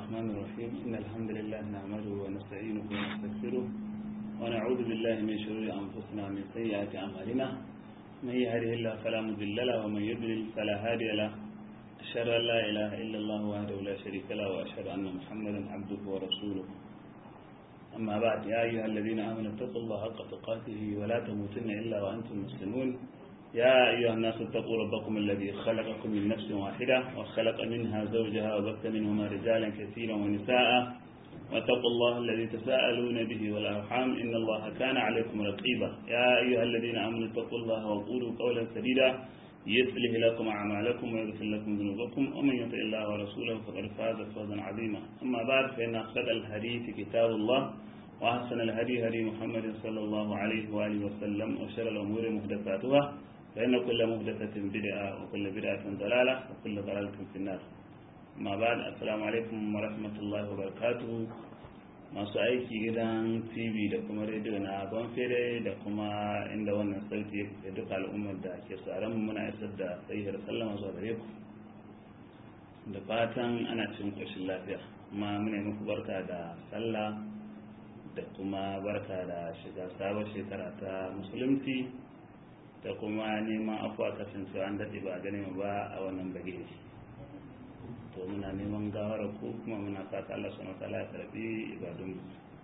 الرحمن الرحيم إن الحمد لله نعمده ونستعينه ونستغفره ونعوذ بالله من شرور أنفسنا ومن سيئات أعمالنا من يهده الله فلا مضل له ومن يضلل فلا هادي له أشهد أن لا إله إلا الله وحده لا شريك له وأشهد أن محمدا عبده ورسوله أما بعد يا أيها الذين آمنوا اتقوا الله حق تقاته ولا تموتن إلا وأنتم مسلمون يا أيها الناس اتقوا ربكم الذي خلقكم من نفس واحدة وخلق منها زوجها وبث منهما رجالا كثيرا ونساء واتقوا الله الذي تساءلون به والأرحام إن الله كان عليكم رقيبا يا أيها الذين آمنوا اتقوا الله وقولوا قولا سديدا يصلح لكم أعمالكم ويغفر لكم ذنوبكم ومن يطع الله ورسوله فقد فاز فوزا عظيما أما بعد فإن أخذ الحديث كتاب الله وأحسن الهدي هدي محمد صلى الله عليه وآله وسلم وشر الأمور محدثاتها فإن كل محدثة بدعة وكل بدعة ضلالة وكل ضلالة في النار ما بعد السلام عليكم ورحمة الله وبركاته masu aiki gidan tv da kuma rediyo na fere da kuma inda wannan sauti da duka al'ummar da ke tsaron muna isar da tsayihar sallama zuwa gare ku da fatan ana cin ƙoshin lafiya kuma muna muku barka da sallah da kuma barka da shiga sabon shekara ta musulunci da kuma neman afuwa kasancewa an daɗe ba a gane ba a wannan bage to muna neman gawara ko kuma muna fata Allah subhanahu wataala ya karbi ibadun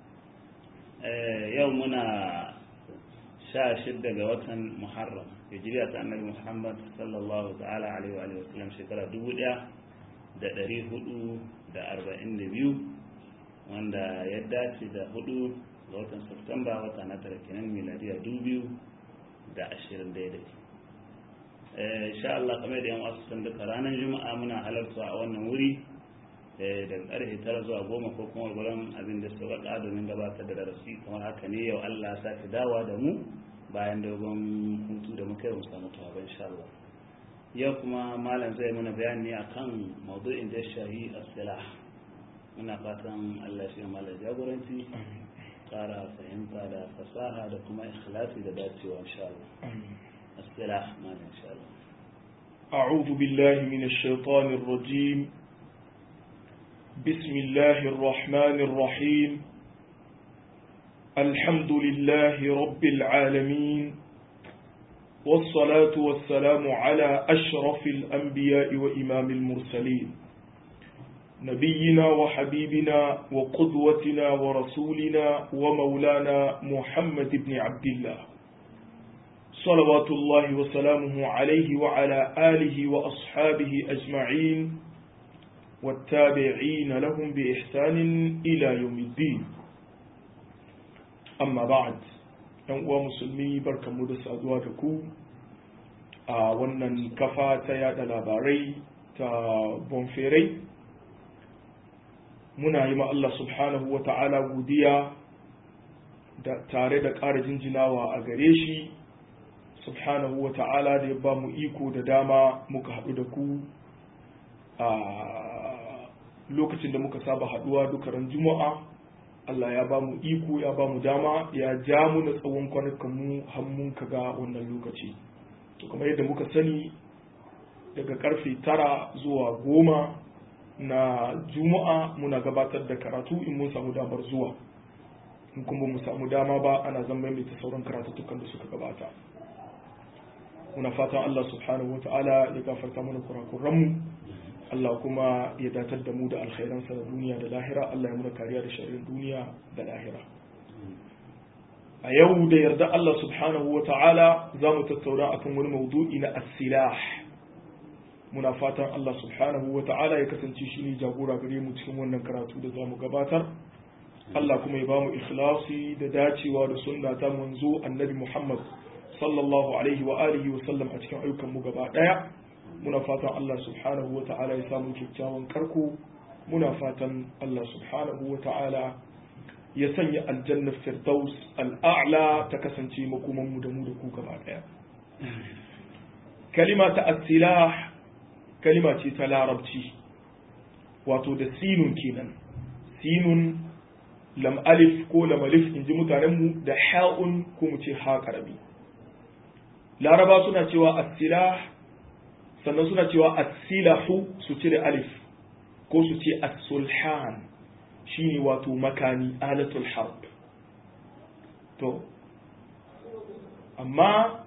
yau muna sha shidda ga watan Muharram hijriya ta Annabi Muhammad sallallahu ta'ala alaihi wa alihi wasallam shekara dubu ɗaya da ɗari hudu da arba'in da biyu wanda ya dace da hudu ga watan Septemba wata na tara kenan miladiya dubu biyu da ashirin daidai insha Allah kamar da yan wasu san duka ranar juma'a muna halarta a wannan wuri daga karfe tara zuwa goma ko kuma gurin abin da su waka domin gabatar da darasi kamar haka ne yau Allah sake dawa da mu bayan dogon hutu da muka yi mu samu tawa insha Allah yau kuma malam zai mana bayani akan maudu'in da shahi as-silah muna fatan Allah shi malam jagoranci kara fahimta da fasaha da kuma ikhlasi da dacewa insha Allah السلاح ما إن شاء الله أعوذ بالله من الشيطان الرجيم بسم الله الرحمن الرحيم الحمد لله رب العالمين والصلاة والسلام على أشرف الأنبياء وإمام المرسلين نبينا وحبيبنا وقدوتنا ورسولنا ومولانا محمد بن عبد الله صلوات الله وسلامه عليه وعلى آله وأصحابه أجمعين والتابعين لهم بإحسان إلى يوم الدين أما بعد uwa musulmi barkanmu da saduwa da ku a wannan kafa ta yada labarai ta bonferai muna yi ma Allah subhanahu wa ta'ala godiya tare da ƙara jinjinawa a gare shi subhanahu wa ta'ala da ya ba mu iko da dama muka haɗu da ku a lokacin da muka saba haɗuwa dukaran juma'a Allah ya ba mu iko ya ba mu dama ya ja mu na tsawon kwanakan mu hannun ka ga wannan lokaci to kamar yadda muka sani daga karfe tara zuwa goma na juma'a muna gabatar da karatu in mun samu damar zuwa in kuma mu samu dama ba ana zan maimaita sauran karatuttukan da suka gabata muna fatan Allah subhanahu wata'ala ya gafarta mana kurakuranmu Allah kuma ya datar da mu da alkhairansa da duniya da lahira Allah ya muna kariya da sharrin duniya da lahira a yau da yarda Allah subhanahu wata'ala za mu tattauna akan wani maudu'i na as-silah muna fatan Allah subhanahu wata'ala ya kasance shi ne jagora gare mu cikin wannan karatu da za mu gabatar Allah kuma ya ba mu ikhlasi da dacewa da sunna ta manzo annabi Muhammad sallallahu alaihi wa alihi wa sallam a cikin ayyukan mu gaba daya muna fatan Allah subhanahu wa ta'ala ya samu kyakkyawan karko muna fatan Allah subhanahu wa ta'ala ya sanya aljanna firdaus al'a'la ta kasance makoman mu da mu da ku gaba daya kalima ta asilah kalima ce ta larabci wato da sinun kenan sinun lam alif ko lam alif in ji mutanenmu da ha'un ko mu ce ha karabi laraba suna cewa asilah sannan suna cewa asilahu su cire alif ko su ce as-sulhan shine wato makami alatul harb to amma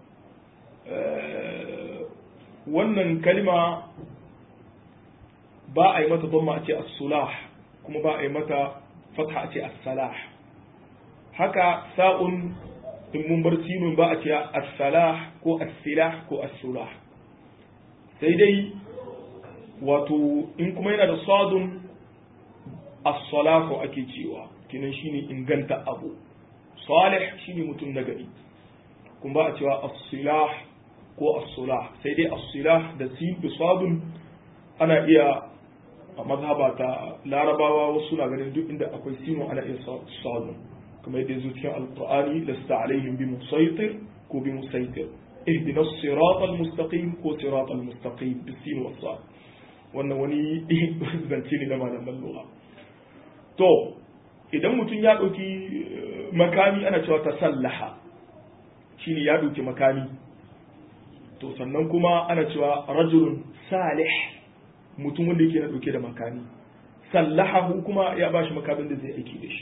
wannan kalma ba a yi mata dhamma a ce as-sulah kuma ba a yi mata fatha a ce as-salah haka sa'un in mun bar sinun ba a ce as-salah ko as-silah ko as-sulah sai dai wato in kuma yana da sadun as-salahu ake cewa kinan shine inganta abu salih shine mutum na gari kuma ba a cewa as-silah ko as-sulah sai dai as-silah da sin da sadun ana iya a mazhaba ta larabawa wasu na ganin duk inda akwai sino ana iya sadun kamar yadda yazo cikin alqur'ani lasta alaihim bi musaytir ko bi musaytir ihdina as-sirata al-mustaqim ko sirata al-mustaqim bi sin wa sad wannan wani zance ne na malaman lugha to idan mutum ya ɗauki makami ana cewa ta sallaha shine ya ɗauki makami to sannan kuma ana cewa rajulun salih mutum wanda yake na ɗauke da makami sallahahu kuma ya ba shi makamin da zai aiki da shi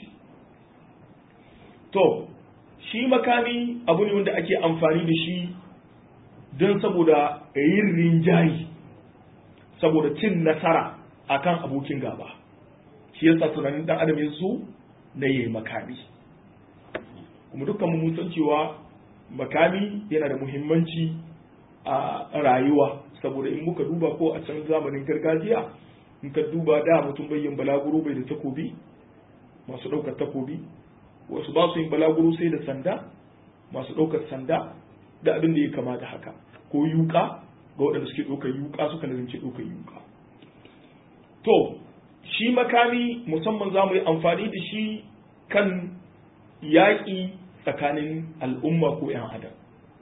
to shi makami abu ne wanda ake amfani da shi don saboda yin rinjayi saboda cin nasara akan abokin gaba shi yasa tunanin dan adam ya so na yayi makami kuma dukkan mun san cewa makami yana da muhimmanci a rayuwa saboda in muka duba ko a can zamanin gargajiya in ka duba da mutum bai yin balaguro bai da takobi masu ɗaukar takobi wasu ba su yin balaguro sai da sanda masu ɗaukar sanda da abin da ya kama da haka ko yuka ga waɗanda suke ɗaukar yuka suka nazarci ɗaukar yuka to shi makami musamman za mu yi amfani da shi kan yaƙi tsakanin al'umma ko ‘yan adam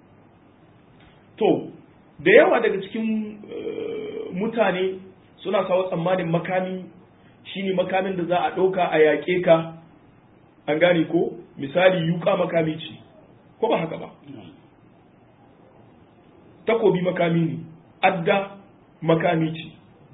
to da yawa daga cikin mutane suna sawa tsammanin makami shine makamin da za a ɗauka a yaƙe ka an gane ko misali yuka makami ce ko ba haka ba takobi makami ne adda makami ce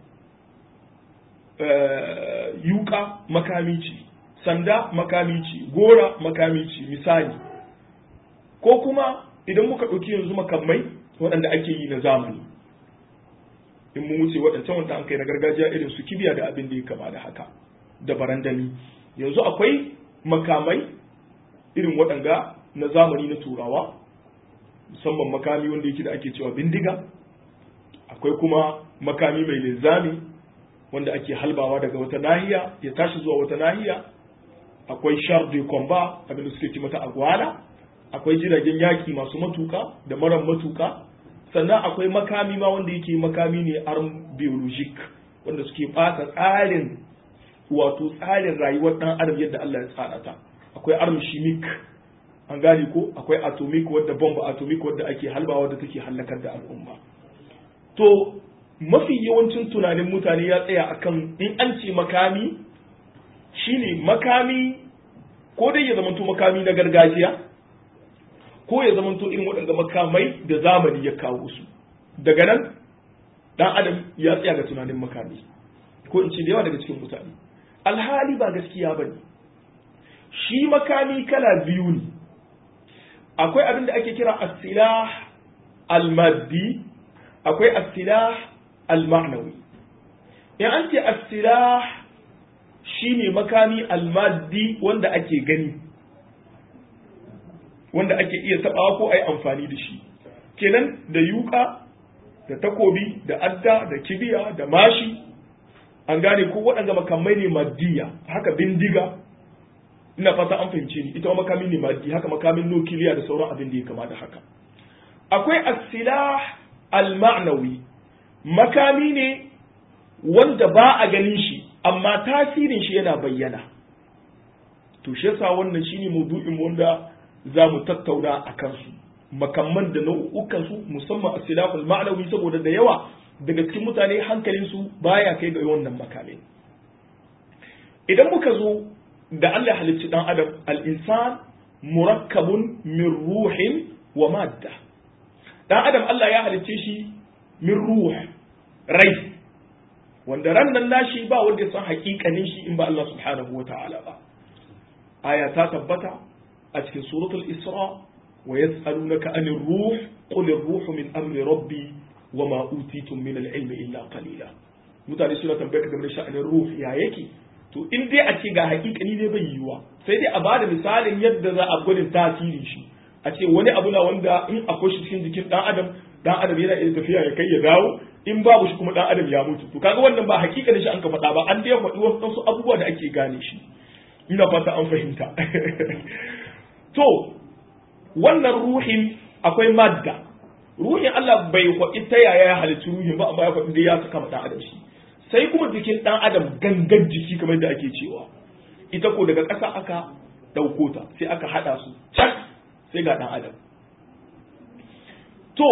yuka makami ce sanda makami ce gora makami ce misali ko kuma idan muka ɗauki yanzu makamai waɗanda ake yi na zamani in mun wuce waɗancan wanda an kai na gargajiya irin su kibiya da abin da ya kama da haka da barandami yanzu akwai makamai irin waɗanga na zamani na turawa musamman makami wanda yake da ake cewa bindiga akwai kuma makami mai linzami wanda ake halbawa daga wata nahiya ya tashi zuwa wata nahiya akwai char de combat abin da suke ci mata agwala akwai jiragen yaki masu matuka da maran matuka sannan akwai makami ma wanda yake makami ne arm biologic wanda suke bata tsarin wato tsarin rayuwar dan adam yadda Allah ya tsara ta akwai arm chimic an gane ko akwai atomic wadda bomb atomic wadda ake halbawa wadda take hallakar da al'umma to mafi yawancin tunanin mutane ya tsaya akan in an ce makami shine makami ko dai ya zamanto makami na gargajiya ko ya zamanto irin waɗanda makamai da zamani ya kawo su daga nan dan adam ya tsaya ga tunanin makami ko in ce da yawa daga cikin mutane alhali ba gaskiya ba ne shi makami kala biyu ne akwai abin da ake kira asilah almaddi akwai asilah alma'nawi in an ce asilah shine makami almaddi wanda ake gani wanda ake iya tabawa ko ai amfani da shi kenan da yuka da takobi da adda da kibiya da mashi an gane ko waɗanda makamai ne maddiya haka bindiga ina fata an fahimce ni ita makami ne maddi haka makamin nukiliya da sauran abin da ya kama da haka akwai as-silah al-ma'nawi makami ne wanda ba a ganin shi amma tasirin shi yana bayyana to shi yasa wannan shine maudu'in wanda za mu tattauna a kansu makamman da nau'ukan su musamman as-silahul ma'nawi saboda da yawa daga cikin mutane hankalin su baya kai ga wannan makamai idan muka zo da Allah halicci dan adam al-insan murakkabun min ruhin wa madda dan adam Allah ya halicce shi min ruh rai wanda ran nan nashi ba wanda ya san hakikanin shi in ba Allah subhanahu wa ta'ala ba aya ta tabbata a cikin suratul isra wa yas'alunaka anir ruh qul ar-ruh min amri rabbi wa ma utitum min al-ilmi illa qalila mutane suna tambayar game da sha'anin ruh ya yake to in dai a ce ga hakikani ne bai yiwuwa sai dai a bada misalin yadda za a gwadin tasirin shi a ce wani abu na wanda in akwai shi cikin jikin dan adam dan adam yana iya tafiya ya kai ya dawo in babu shi kuma dan adam ya mutu to kaga wannan ba hakikanin shi an ka faɗa ba an dai faɗi wasu abubuwa da ake gane shi ina fata an fahimta to wannan ruhin akwai madda ruhin Allah bai faɗi ta yaya ya halittu ruhin ba amma ya faɗi dai ya saka ma dan adam shi sai kuma jikin dan adam gangan jiki kamar da ake cewa ita ko daga ƙasa aka ɗauko ta sai aka haɗa su can sai ga dan adam to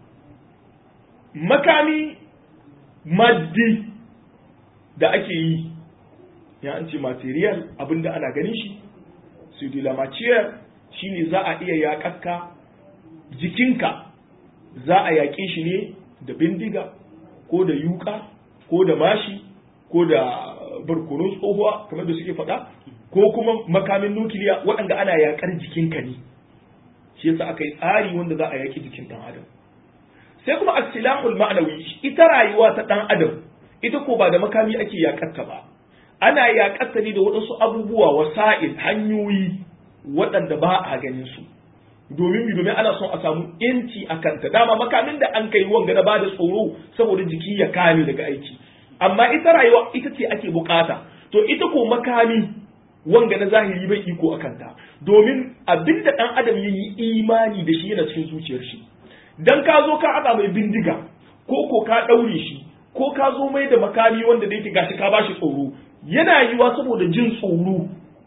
makami maddi da ake yi ya an ce material abinda ana ganin shi su material shine za a iya yaƙakka jikinka za a yaƙe shi ne da bindiga ko da yuka ko da mashi ko da barkonon tsohuwa kamar da suke faɗa ko kuma makamin nukiliya waɗanda ana yaƙar jikinka ne shi yasa aka yi tsari wanda za a yaƙi jikin ɗan adam sai kuma asilahul ma'anawi ita rayuwa ta ɗan adam ita ko ba da makami ake yaƙarta ba ana yaƙarta ne da waɗansu abubuwa wasa'il hanyoyi waɗanda ba a ganin su domin mi domin ana son a samu yanci a kanta dama makamin da an kai wanga na bada tsoro saboda jiki ya kame daga aiki amma ita rayuwa ita ce ake bukata to ita ko makami wanga na zahiri bai iko a kanta domin abin da ɗan adam ya yi imani da shi yana cikin zuciyar shi dan ka zo ka haɗa mai bindiga ko ko ka ɗaure shi ko ka zo mai da makami wanda da yake gashi ka bashi tsoro yana yiwa saboda jin tsoro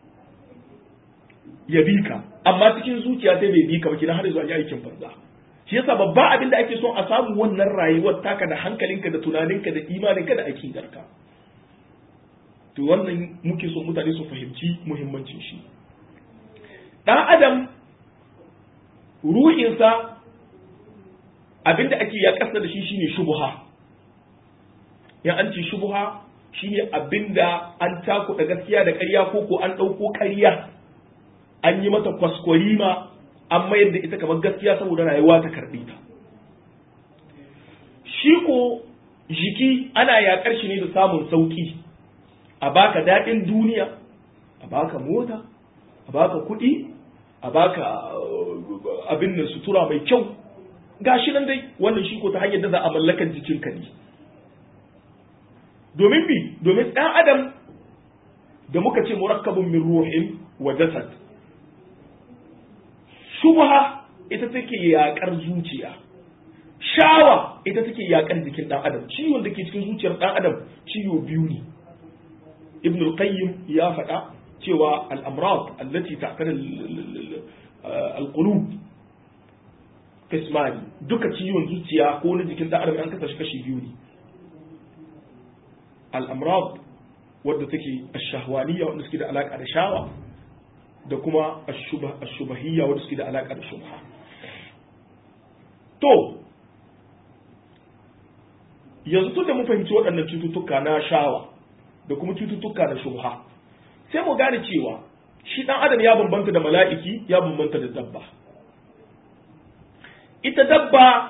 ya bi ka amma cikin zuciya sai bai bi ka ba kina har zuwa yi aikin banza shi yasa babba abin da ake son a samu wannan rayuwar taka da hankalinka da tunaninka da imaninka da aqidarka to wannan muke so mutane su fahimci muhimmancin shi dan adam ruhinsa abinda ake ya kasa da shi shine shubha ya an ce shubha shine abinda an takuɗa gaskiya da ƙarya ko ko an ɗauko ƙarya an yi mata kwaskwarima an mayar da ita kamar gaskiya saboda rayuwa ta karɓe ta shi ko jiki ana yaƙar shi ne da samun sauƙi a baka daɗin duniya a baka mota a baka kuɗi a baka abin da sutura mai kyau gashi nan dai wannan shi ko ta hanyar da za a mallakar jikinka ne domin bi domin ɗan adam da muka ce murakkabun min ruhin wa jasad shubha ita take yakar zuciya shawa ita take yakar jikin dan adam ciwon da ke cikin zuciyar dan adam ciwo biyu ne ibn al-qayyim ya faɗa cewa al-amrad allati ta'tar al-qulub qismani duka ciwon zuciya ko na jikin dan adam an kasa shi kashi biyu ne al-amrad wadda take ash-shahwaniyya wanda suke da alaka da shawa da kuma ashubahiyya wadda suke da alaƙa da shubha to yanzu tun da mu fahimci waɗannan cututtuka na shawa da kuma cututtuka na shubha sai mu gane cewa shi ɗan adam ya bambanta da mala'iki ya bambanta da dabba ita dabba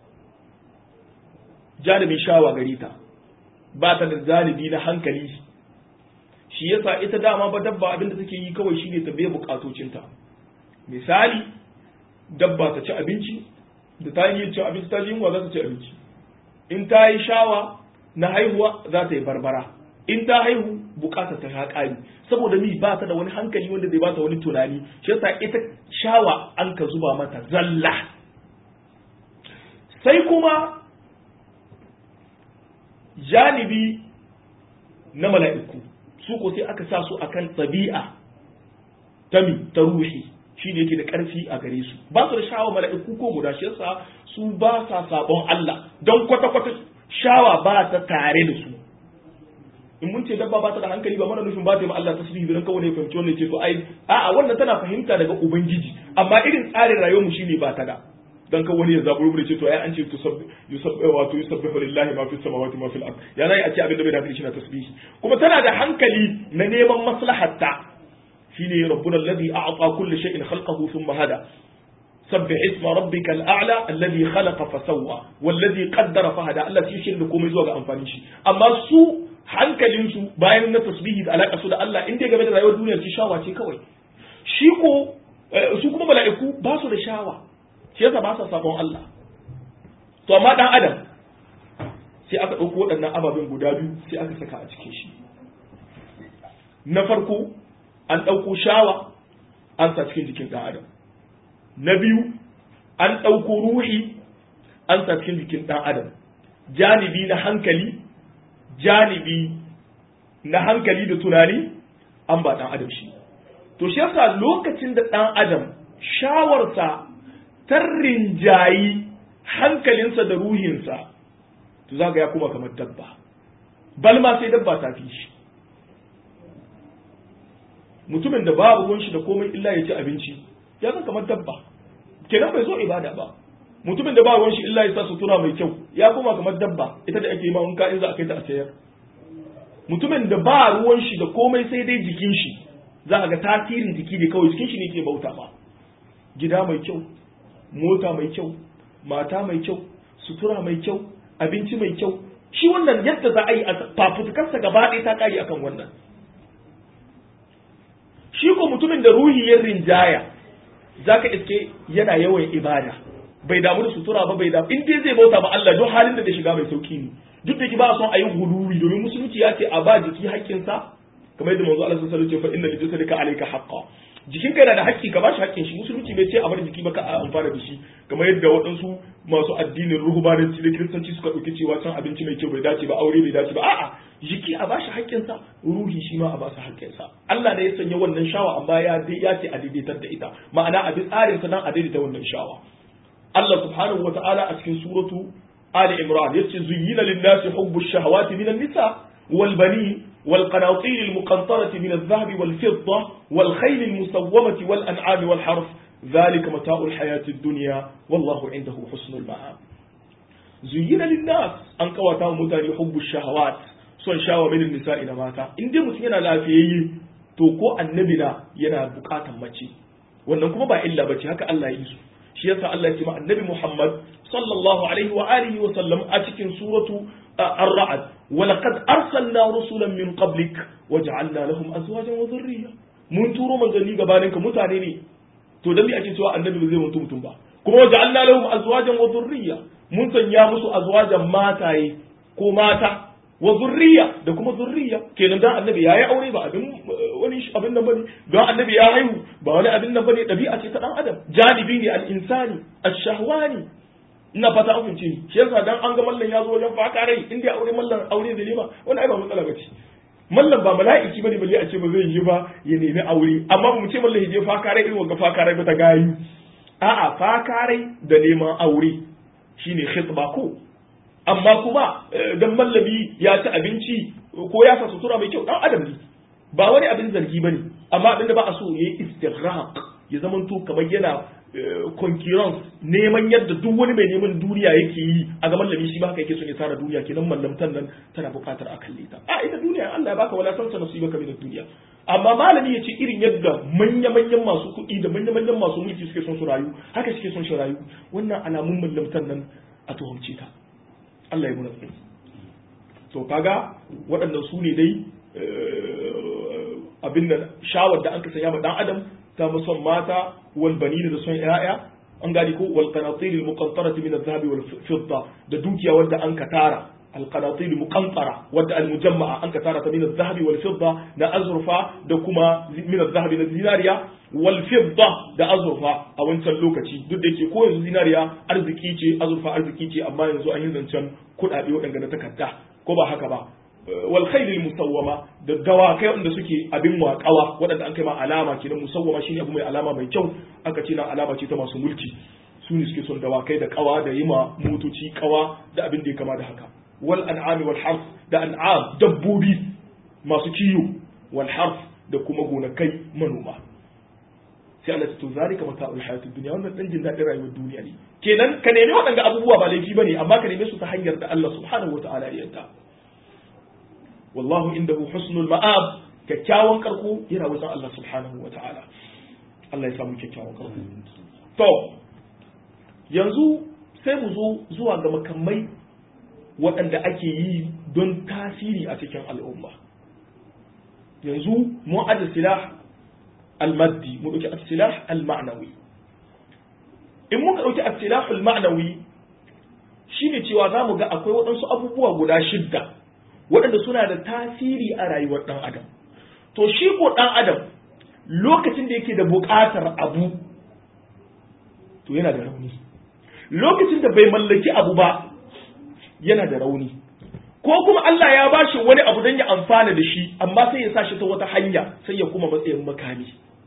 janibin shawa gari ta ba ta da zalibi na hankali shi yasa ita dama ba dabba abinda take yi kawai shine ta biya bukatocinta misali dabba ta ci abinci da ta yi cin abinci ta ji yunwa za ta ci abinci in ta yi shawa na haihuwa za ta yi barbara in ta haihu bukata ta haƙari saboda mi ba ta da wani hankali wanda zai ba ta wani tunani shi yasa ita shawa an ka zuba mata zalla sai kuma janibi na mala'iku su ko sai aka sa su akan tabi'a ta mi ta ruhi shi ne yake da ƙarfi a gare su ba su da shawa mala'iku ko guda shi yasa su ba sa sabon Allah don kwata-kwata shawa ba ta tare da su in mun ce dabba ba ta da hankali ba mana nufin ba ta yi ma Allah tasbihi don kawai ne fahimci wannan ce to ai a'a wannan tana fahimta daga ubangiji amma irin tsarin rayuwar mu shine ba ta da dan kan wani ya zaburo mu ce to ai an ce yusabbihu wato yusabbihu lillahi ma fis samawati ma fil ard ya nayi a ce abin da bai da hankali shi na tasbihi kuma tana da hankali na neman maslahatta shine rabbuna alladhi a'ta kulli shay'in khalqahu thumma hada سبح اسم ربك الأعلى الذي خلق فسوى والذي قدر فهدى Allah shi shi da komai zuwa ga amfanin shi amma su hankalin su bayan na tasbihi da alaka su da Allah inda game da rayuwar duniya shi shawa ce kawai shi ko su kuma mala'iku ba su da shawa shi yasa ba sa sabon Allah to amma dan adam sai aka ɗauko waɗannan ababen guda biyu sai aka saka a cikin shi na farko an ɗauko shawa an sa cikin jikin ɗan adam na biyu an ɗauko ruhi an sa cikin jikin ɗan adam janibi na hankali janibi na hankali da tunani an ba ɗan adam shi to shi yasa lokacin da ɗan adam shawarsa tarrin jayi hankalinsa da ruhinsa to za ya kuma kamar dabba balma sai dabba ta fi shi mutumin da babu ruwan shi da komai illa ya ci abinci ya zan kamar dabba kenan bai zo ibada ba mutumin da ba ruwan shi illa ya sa sutura mai kyau ya koma kamar dabba ita da ake ma wanka in za a kai ta a sayar mutumin da ba ruwan shi da komai sai dai jikin shi za a ga tasirin jiki ne kawai jikin shi ne ke bauta ba gida mai kyau mota mai kyau mata mai kyau sutura mai kyau abinci mai kyau shi wannan yadda za a yi a fafutukarsa gaba ɗaya ta ƙari akan wannan shi ko mutumin da ruhi ya rinjaya za ka iske yana yawan ibada bai damu da sutura ba bai damu in dai zai bauta ba Allah duk halin da da shiga mai sauki ne duk da ki ba son a yi guluwi domin musulunci ya ce a ba jiki haƙƙinsa kamar yadda manzo Allah sallallahu alaihi wasallam ce fa inna lijasadika alayka haqqan jikin kai na da haƙƙi ka ba shi haƙƙin shi musulunci bai ce a bar jiki ba ka a amfana da shi kamar yadda waɗansu masu addinin ruhubanci da kiristanci suka ɗauki cewa can abinci mai kyau bai dace ba aure bai dace ba a'a jiki a ba shi haƙƙinsa ruhi shi ma a ba su haƙƙinsa Allah ne ya sanya wannan shawa amma ya ya ce a daidaitar da ita ma'ana a bi tsarin sa nan a daidaita wannan shawa Allah subhanahu wata'ala a cikin suratu Ali Imran yace zuyyina lin-nasi hubbu ash-shahawati minan nisa wal banin والقناطير المقنطرة من الذهب والفضة والخيل المسومة والأنعام والحرف ذلك متاع الحياة الدنيا والله عنده حسن المآب زين للناس أن قواتا متاني حب الشهوات son shawa min nisa'i na mata in dai mutum yana lafiyayye to ko annabi na yana bukatan mace wannan kuma ba illa bace haka Allah ya yi su shi yasa Allah ya ce ma annabi Muhammad sallallahu alaihi wa alihi wa sallam a cikin suratu ar-ra'd wa laqad arsalna rusulan min qablik wa ja'alna lahum azwajan wa dhurriyya mun turo manzanni gabaninka mutane ne to dan me ake cewa annabi ba zai mutu mutum ba kuma wa ja'alna lahum azwajan wa dhurriyya mun sanya musu azwajan mataye ko mata wa zurriya da kuma zurriya kenan dan annabi yayi aure ba abin wani abin nan bane dan annabi ya haihu ba wani abin nan bane dabi'a ce ta dan adam janibi ne al-insani ash-shahwani ina fata an fince shi yasa dan an ga mallan ya zo wajen faka rai inda ya aure mallan aure da lima wani ai ba matsala bace mallan ba mala'iki bane balle a ce ba zai yi ba ya nemi aure amma ba mu ce mallan ya je faka rai irin wanga faka rai ba ta gayu a'a faka rai da neman aure shine khitba ko amma kuma dan mallami ya ci abinci ko ya sa sutura mai kyau dan adam ne ba wani abin zargi bane amma abin da ba a so yayi istighraq ya zamanto kamar yana concurrence neman yadda duk wani mai neman duniya yake yi a ga mallami shi ba haka yake son ya tara duniya kenan mallamtan nan tana buƙatar a kalle ta a ita duniya Allah ya baka wala san nasibaka min duniya amma malami ya ce irin yadda manya-manyan masu kuɗi da manya-manyan masu mulki suke son su rayu haka suke son su rayu wannan alamun mallamtan nan a tuhumce ta Allah ya muna tsari to kaga waɗannan su ne dai abin da shawar da an ka sanya ma dan adam ta muson mata wal banina da son yaya an gani ko wal qanatir al muqantarati min al dhahabi wal fidda da dukiya wanda an ka tara al qanatir al muqantara wanda al mujamma'a an ka tara ta min al dhahabi wal fidda da azurfa da kuma min al dhahabi na zinariya wal fidda da azurfa a wancan lokaci duk da yake ko yanzu zinariya arziki ce azurfa arziki ce amma yanzu an yi zancen kuɗaɗe waɗanda na takarda ko ba haka ba wal khaylil musawwama da dawakai wanda suke abin waƙawa waɗanda an kai ma alama kenan musawwama shine abu mai alama mai kyau aka ce nan alama ce ta masu mulki su ne suke son dawakai da kawa da yima motoci kawa da abin da ya kama da haka wal an'ami wal harf da an'am dabbobi masu kiyo wal harf da kuma gonakai manoma sai Allah to zalika mata'ul hayatud dunya wannan dan jin dadin rayuwar duniya ne kenan ka nemi waɗanda abubuwa ba laifi bane amma ka neme su ta hanyar da Allah subhanahu wataala ya yarda wallahu indahu husnul ma'ab kyakkyawan karko yana wajen Allah subhanahu wataala Allah ya samu kyakkyawan karko to yanzu sai mu zo zuwa ga makamai waɗanda ake yi don tasiri a cikin al'umma yanzu mu aje silah al-maddi mu ɗauki as-silah al-ma'nawi in muka ɗauki as-silah al-ma'nawi shine cewa za mu ga akwai waɗansu abubuwa guda shidda waɗanda suna da tasiri a rayuwar ɗan adam to shi ko ɗan adam lokacin da yake da buƙatar abu to yana da rauni lokacin da bai mallaki abu ba yana da rauni ko kuma Allah ya bashi wani abu don ya amfana da shi amma sai ya sa shi ta wata hanya sai ya kuma matsayin makami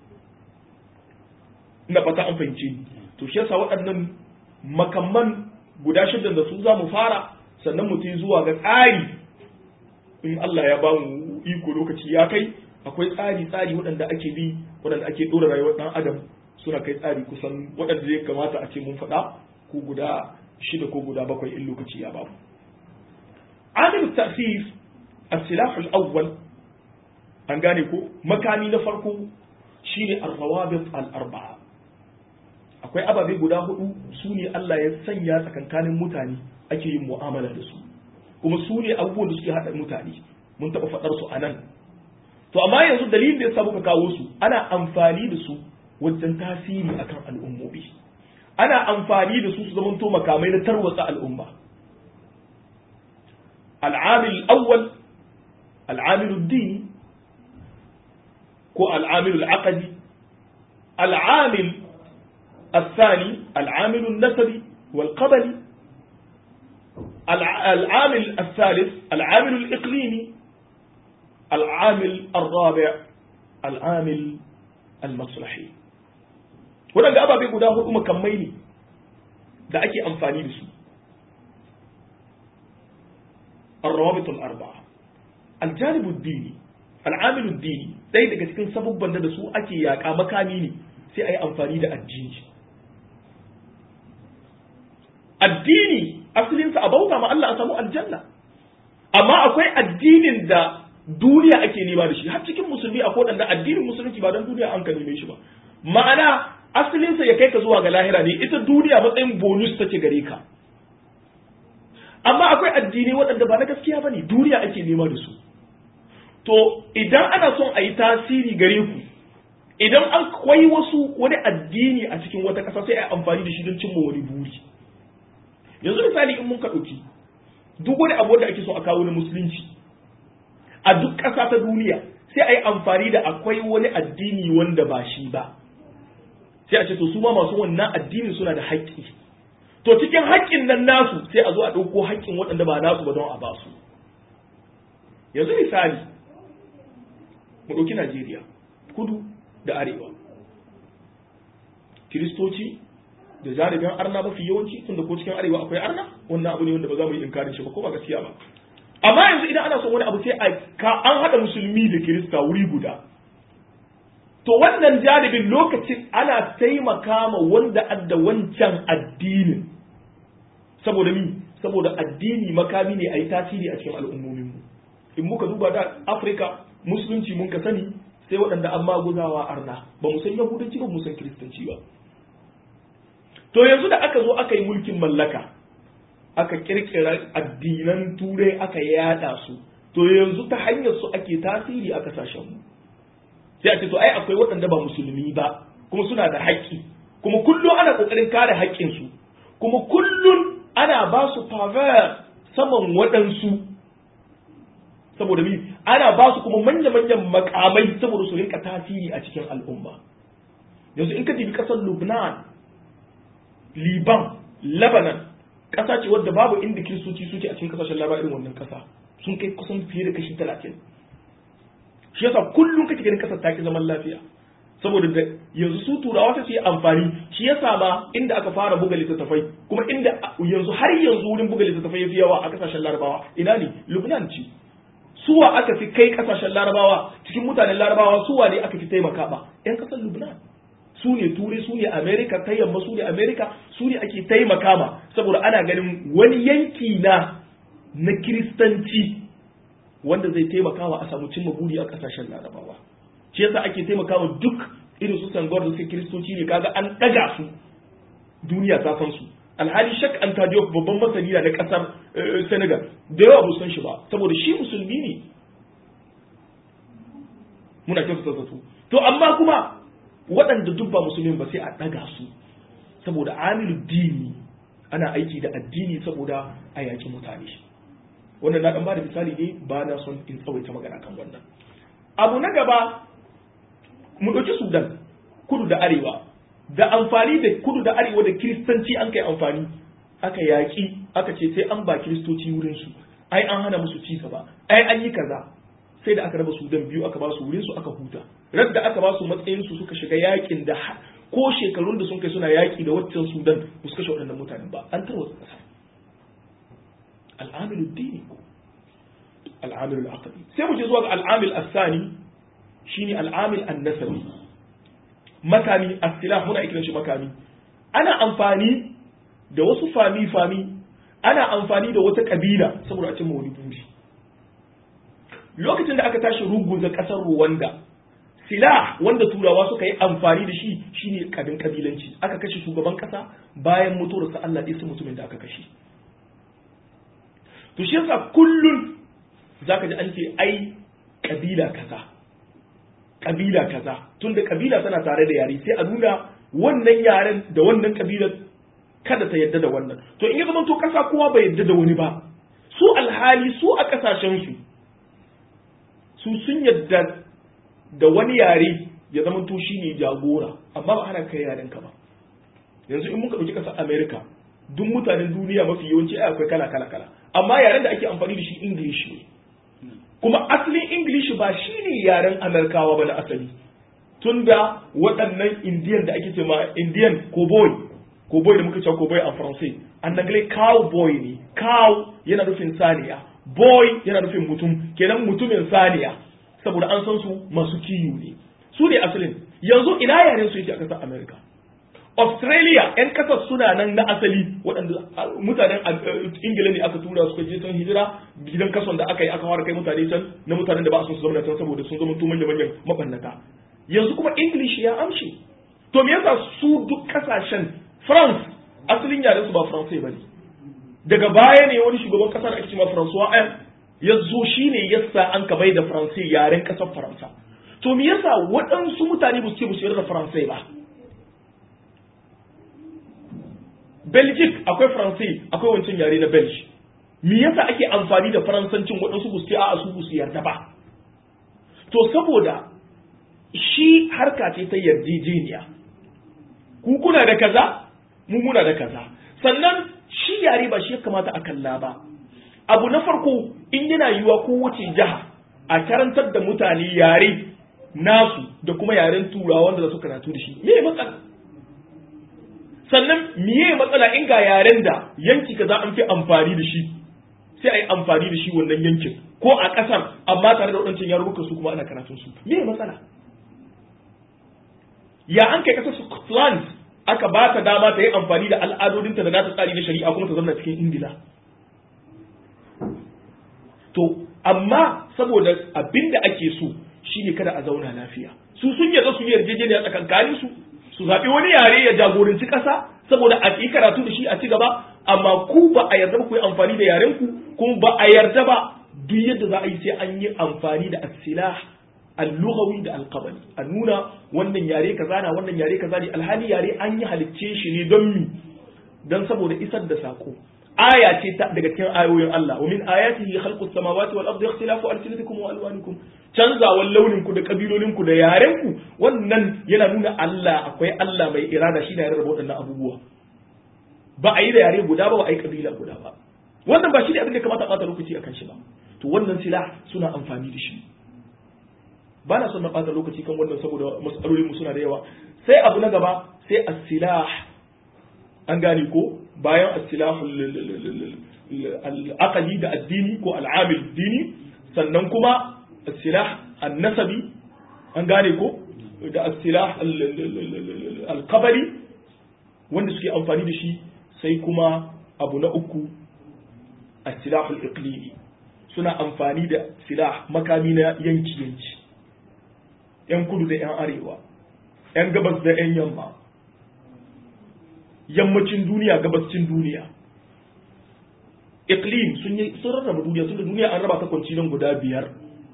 ina fata an fahimce ni to shi yasa waɗannan makamman guda shida da su za mu fara sannan mu zuwa ga tsari in Allah ya ba mu iko lokaci ya kai akwai tsari tsari waɗanda ake bi waɗanda ake ɗora rayuwar ɗan adam suna kai tsari kusan waɗanda ya kamata a ce mun faɗa ko guda shida ko guda bakwai in lokaci ya babu عامل التأثير السلاح الأول an gane ko makami na farko shine ar-rawabit al-arba'a akwai ababe guda hudu su ne Allah ya sanya tsakankanin mutane ake yin mu'amala da su kuma su ne abubuwan da suke haɗa mutane mun taɓa faɗar su a nan to amma yanzu dalilin da ya sa muka kawo su ana amfani da su wajen tasiri akan al'ummomi ana amfani da su su zamanto makamai na tarwatsa al'umma العامل الأول العامل الديني كو العامل العقدي العامل الثاني العامل النسبي والقبلي العامل الثالث العامل الإقليمي العامل الرابع العامل المصلحي waɗanda ababe guda hudu makamai ne da ake amfani da su الروابط الأربعة الجانب الديني العامل الديني ɗaya daga cikin sabubban da su ake yaƙa makami ne sai a yi amfani da addini addini asalinsa a bauta ma Allah a samu aljanna amma akwai addinin da duniya ake nema da shi har cikin musulmi akwai waɗanda addinin musulunci ba don duniya an ka neme shi ba ma'ana asalinsa ya kai ka zuwa ga lahira ne ita duniya matsayin bonus take gare ka amma akwai addini waɗanda ba na gaskiya ba ne duniya ake nema da su to idan ana son a yi tasiri gare ku idan an kwai wasu wani addini a cikin wata ƙasa sai a yi amfani da shi don cimma wani buri yanzu misali in mun ka ɗauki duk wani abu da ake so a kawo na musulunci a duk ƙasa ta duniya sai a yi amfani da akwai wani addini wanda ba shi ba sai a ce to su ma masu wannan addinin suna da haƙƙi to cikin haƙƙin nan nasu sai a zo a ɗauko haƙƙin waɗanda ba nasu ba don a basu yanzu misali mu ɗauki najeriya kudu da arewa kiristoci da jaribin arna mafi yawanci tunda ko cikin arewa akwai arna wannan abu ne wanda ba za mu yi inkarin shi ba ko ba gaskiya ba amma yanzu idan ana son wani abu sai a ka an haɗa musulmi da kirista wuri guda to wannan jaribin lokacin ana taimaka ma wanda adda wancan addinin saboda mi saboda addini makami ne a yi tasiri a cikin al'ummominmu in muka duba da afirka musulunci mun ka sani sai waɗanda an maguzawa arna ba mu san yahudanci ba mu san kiristanci ba to yanzu da aka zo aka yi mulkin mallaka aka kirkira addinan turai aka yada su to yanzu ta hanyar su ake tasiri a kasashen mu sai a ce to ai akwai waɗanda ba musulmi ba kuma suna da haƙƙi kuma kullum ana ƙoƙarin kare haƙƙinsu kuma kullum ana ba su favor saman waɗansu saboda mi ana ba su kuma manya-manyan makamai saboda su rinka tasiri a cikin al'umma yanzu in ka dibi ƙasar lubnan liban lebanon ƙasa ce wadda babu inda kiristoci suke a cikin ƙasashen laba irin wannan ƙasa sun kai kusan fiye da kashi talatin shi yasa kullum kake ganin ƙasar ta ki zaman lafiya saboda da yanzu su turawa sai su yi amfani shi yasa ma inda aka fara buga littattafai kuma inda yanzu har yanzu wurin buga littattafai yafi yawa a kasashen larabawa ina ne lubnan ce suwa aka fi kai kasashen larabawa cikin mutanen larabawa suwa ne aka fi taimaka ba yan kasar lubnan su ne turai su ne america ta yamma su ne america su ne ake taimaka ma saboda ana ganin wani yanki na na kiristanci wanda zai taimakawa a samu cimma buri a kasashen larabawa shi yasa ake taimakawa duk irin su sangwar da suke kiristoci ne kaga an ɗaga su duniya ta san su alhali shak an tajo babban masani na kasar senegal da yawa ba san shi ba saboda shi musulmi ne muna kyautata zato to amma kuma waɗanda duk ba musulmi ba sai a ɗaga su saboda amilu dini ana aiki da addini saboda a yaƙi mutane wannan na ɗan ba da misali ne ba na son in tsawaita magana kan wannan abu na gaba mu ɗauki sudan kudu da arewa da amfani da kudu da arewa da kiristanci an kai amfani aka yaƙi aka ce sai an ba kiristoci wurinsu ai an hana musu ci gaba ai an yi kaza sai da aka raba sudan biyu aka ba su wurinsu aka huta radda aka ba su matsayinsu suka shiga yaƙin da ko shekarun da sun kai suna yaƙi da waccan sudan ba su kashe waɗannan mutanen ba an tarwatsa ƙasa al'amilu dini al'amilu al'aqli sai mu je zuwa ga al'amil asani shine al'amil annasabi makami as-silah muna kiran shi makami ana amfani da wasu fami fami ana amfani da wata kabila saboda a cimma wani buri lokacin da aka tashi ruguza kasar Rwanda silah wanda turawa suka yi amfani da shi shine kabin kabilanci aka kashe shugaban kasa bayan mutuwarsa Allah ɗaya su mutumin da aka kashe to shi yasa kullun zaka ji an ce ai kabila kaza kabila kaza tunda kabila tana tare da yare sai a nuna wannan yaren da wannan kabilar kada ta yadda da wannan to in ya zama to kasa kowa bai yadda da wani ba su alhali su a kasashen su su sun yadda da wani yare ya zama to shine jagora amma ba ana kai yaren ka ba yanzu in muka dauki kasar America duk mutanen duniya mafi yawanci ai akwai kala kala kala amma yaren da ake amfani da shi English ne kuma asalin English ba shi ne yaren Amerikawa ba na asali tunda waɗannan Indiyan da ake cewa Indian cowboy cowboy da muka cewa cowboy a Faransai an nagle cowboy ne cow yana nufin saniya boy yana nufin mutum kenan mutumin saniya saboda an san su masu kiyu ne su ne asalin yanzu ina yaren su yake a ƙasar America Australia 'yan kasar suna nan na asali waɗanda mutanen Ingila ne aka tura suka je can hijira gidan kason da aka yi aka fara kai mutane can na mutanen da ba su zama can saboda sun zama manyan manyan mabannata yanzu kuma English ya amshe to me yasa su duk kasashen France asalin yaren su ba Faransai bane daga baya ne wani shugaban kasa da ake cewa François Hollande ya zo shine yasa an ka bai da Faransai yaren kasar Faransa to me yasa waɗansu mutane ba su ce ba su yarda da Faransai ba Belgic akwai Faransai akwai wancan yare na Belge. Me yasa ake amfani da Faransancin waɗansu ba su a su su yarda ba? To saboda shi harka ce ta yarjejeniya. Ku kuna da kaza, mu muna da kaza. Sannan shi yare ba shi ya kamata a kalla ba. Abu na farko in yana yiwa kowace jiha a karantar da mutane yare nasu da kuma yaren turawa wanda za su karatu da shi. Me matsala? sannan miye matsala in ga yaren da yanki kaza an fi amfani da shi sai a yi amfani da shi wannan yankin ko a ƙasar amma tare da waɗancan yarurruka su kuma ana karatun su miye matsala ya an kai ƙasar Scotland aka ba ta dama ta yi amfani da al'adodinta da nata tsari na shari'a kuma ta zama cikin Ingila to amma saboda abin da ake so shine kada a zauna lafiya su sun yarda su yi yarjejeniya tsakankanin su su zaɓi wani yare ya jagoranci ƙasa saboda a yi karatu da shi a ci gaba amma ku ba a yarda ba ku yi amfani da yaren ku kuma ba a yarda ba duk yadda za a yi sai an yi amfani da asilah al-lughawi da al-qabali a nuna wannan yare kaza na wannan yare kaza ne alhali yare an yi halicce shi ne don mi don saboda isar da sako aya ce ta daga cikin ayoyin Allah wa min ayatihi khalqus samawati wal ardi ikhtilafu alsinatikum wa alwanikum canzawan launin ku da kabilolin ku da yaren ku wannan yana nuna Allah akwai Allah mai irada shi da ya rarraba waɗannan abubuwa ba a yi da yare guda ba ba a yi kabila guda ba wannan ba shi ne abin da kamata a ɓata lokaci akan shi ba to wannan sila suna amfani da shi ba na son na ɓata lokaci kan wannan saboda matsalolin mu suna da yawa sai abu na gaba sai as-silah an gane ko bayan as-silah al-aqli da addini ko al-amil dini sannan kuma as-silah an-nasabi an gane ko da as-silah alkabari wanda suke amfani da shi sai kuma abu na uku a silahul iqlimi suna amfani da silah makami na yanki yanki yan kudu da yan arewa yan gabas da yan yamma yammacin duniya gabascin duniya iqlim sun yi sun rarraba duniya sun da duniya an raba ta kwancinan guda biyar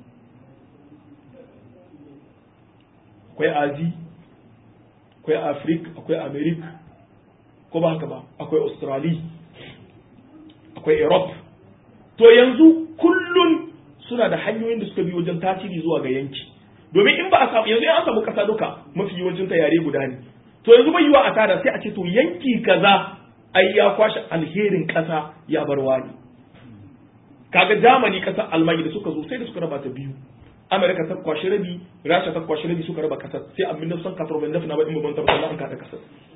akwai azi akwai afrik akwai america ko ba haka ba akwai australia akwai europe to yanzu kullun suna da hanyoyin da suka bi wajen tasiri zuwa ga yanki domin in ba a samu yanzu an samu kasa duka mafi yawancin ta yare guda ne to yanzu bai yiwa a tada sai a ce to yanki kaza ai ya kwashe alherin kasa ya bar wani kaga Germany kasar Almanya da suka zo sai da suka raba ta biyu Amerika ta kwashe rabi Rasha ta kwashe rabi suka raba kasar sai a 1989 na ba in babban tabbata an kada kasar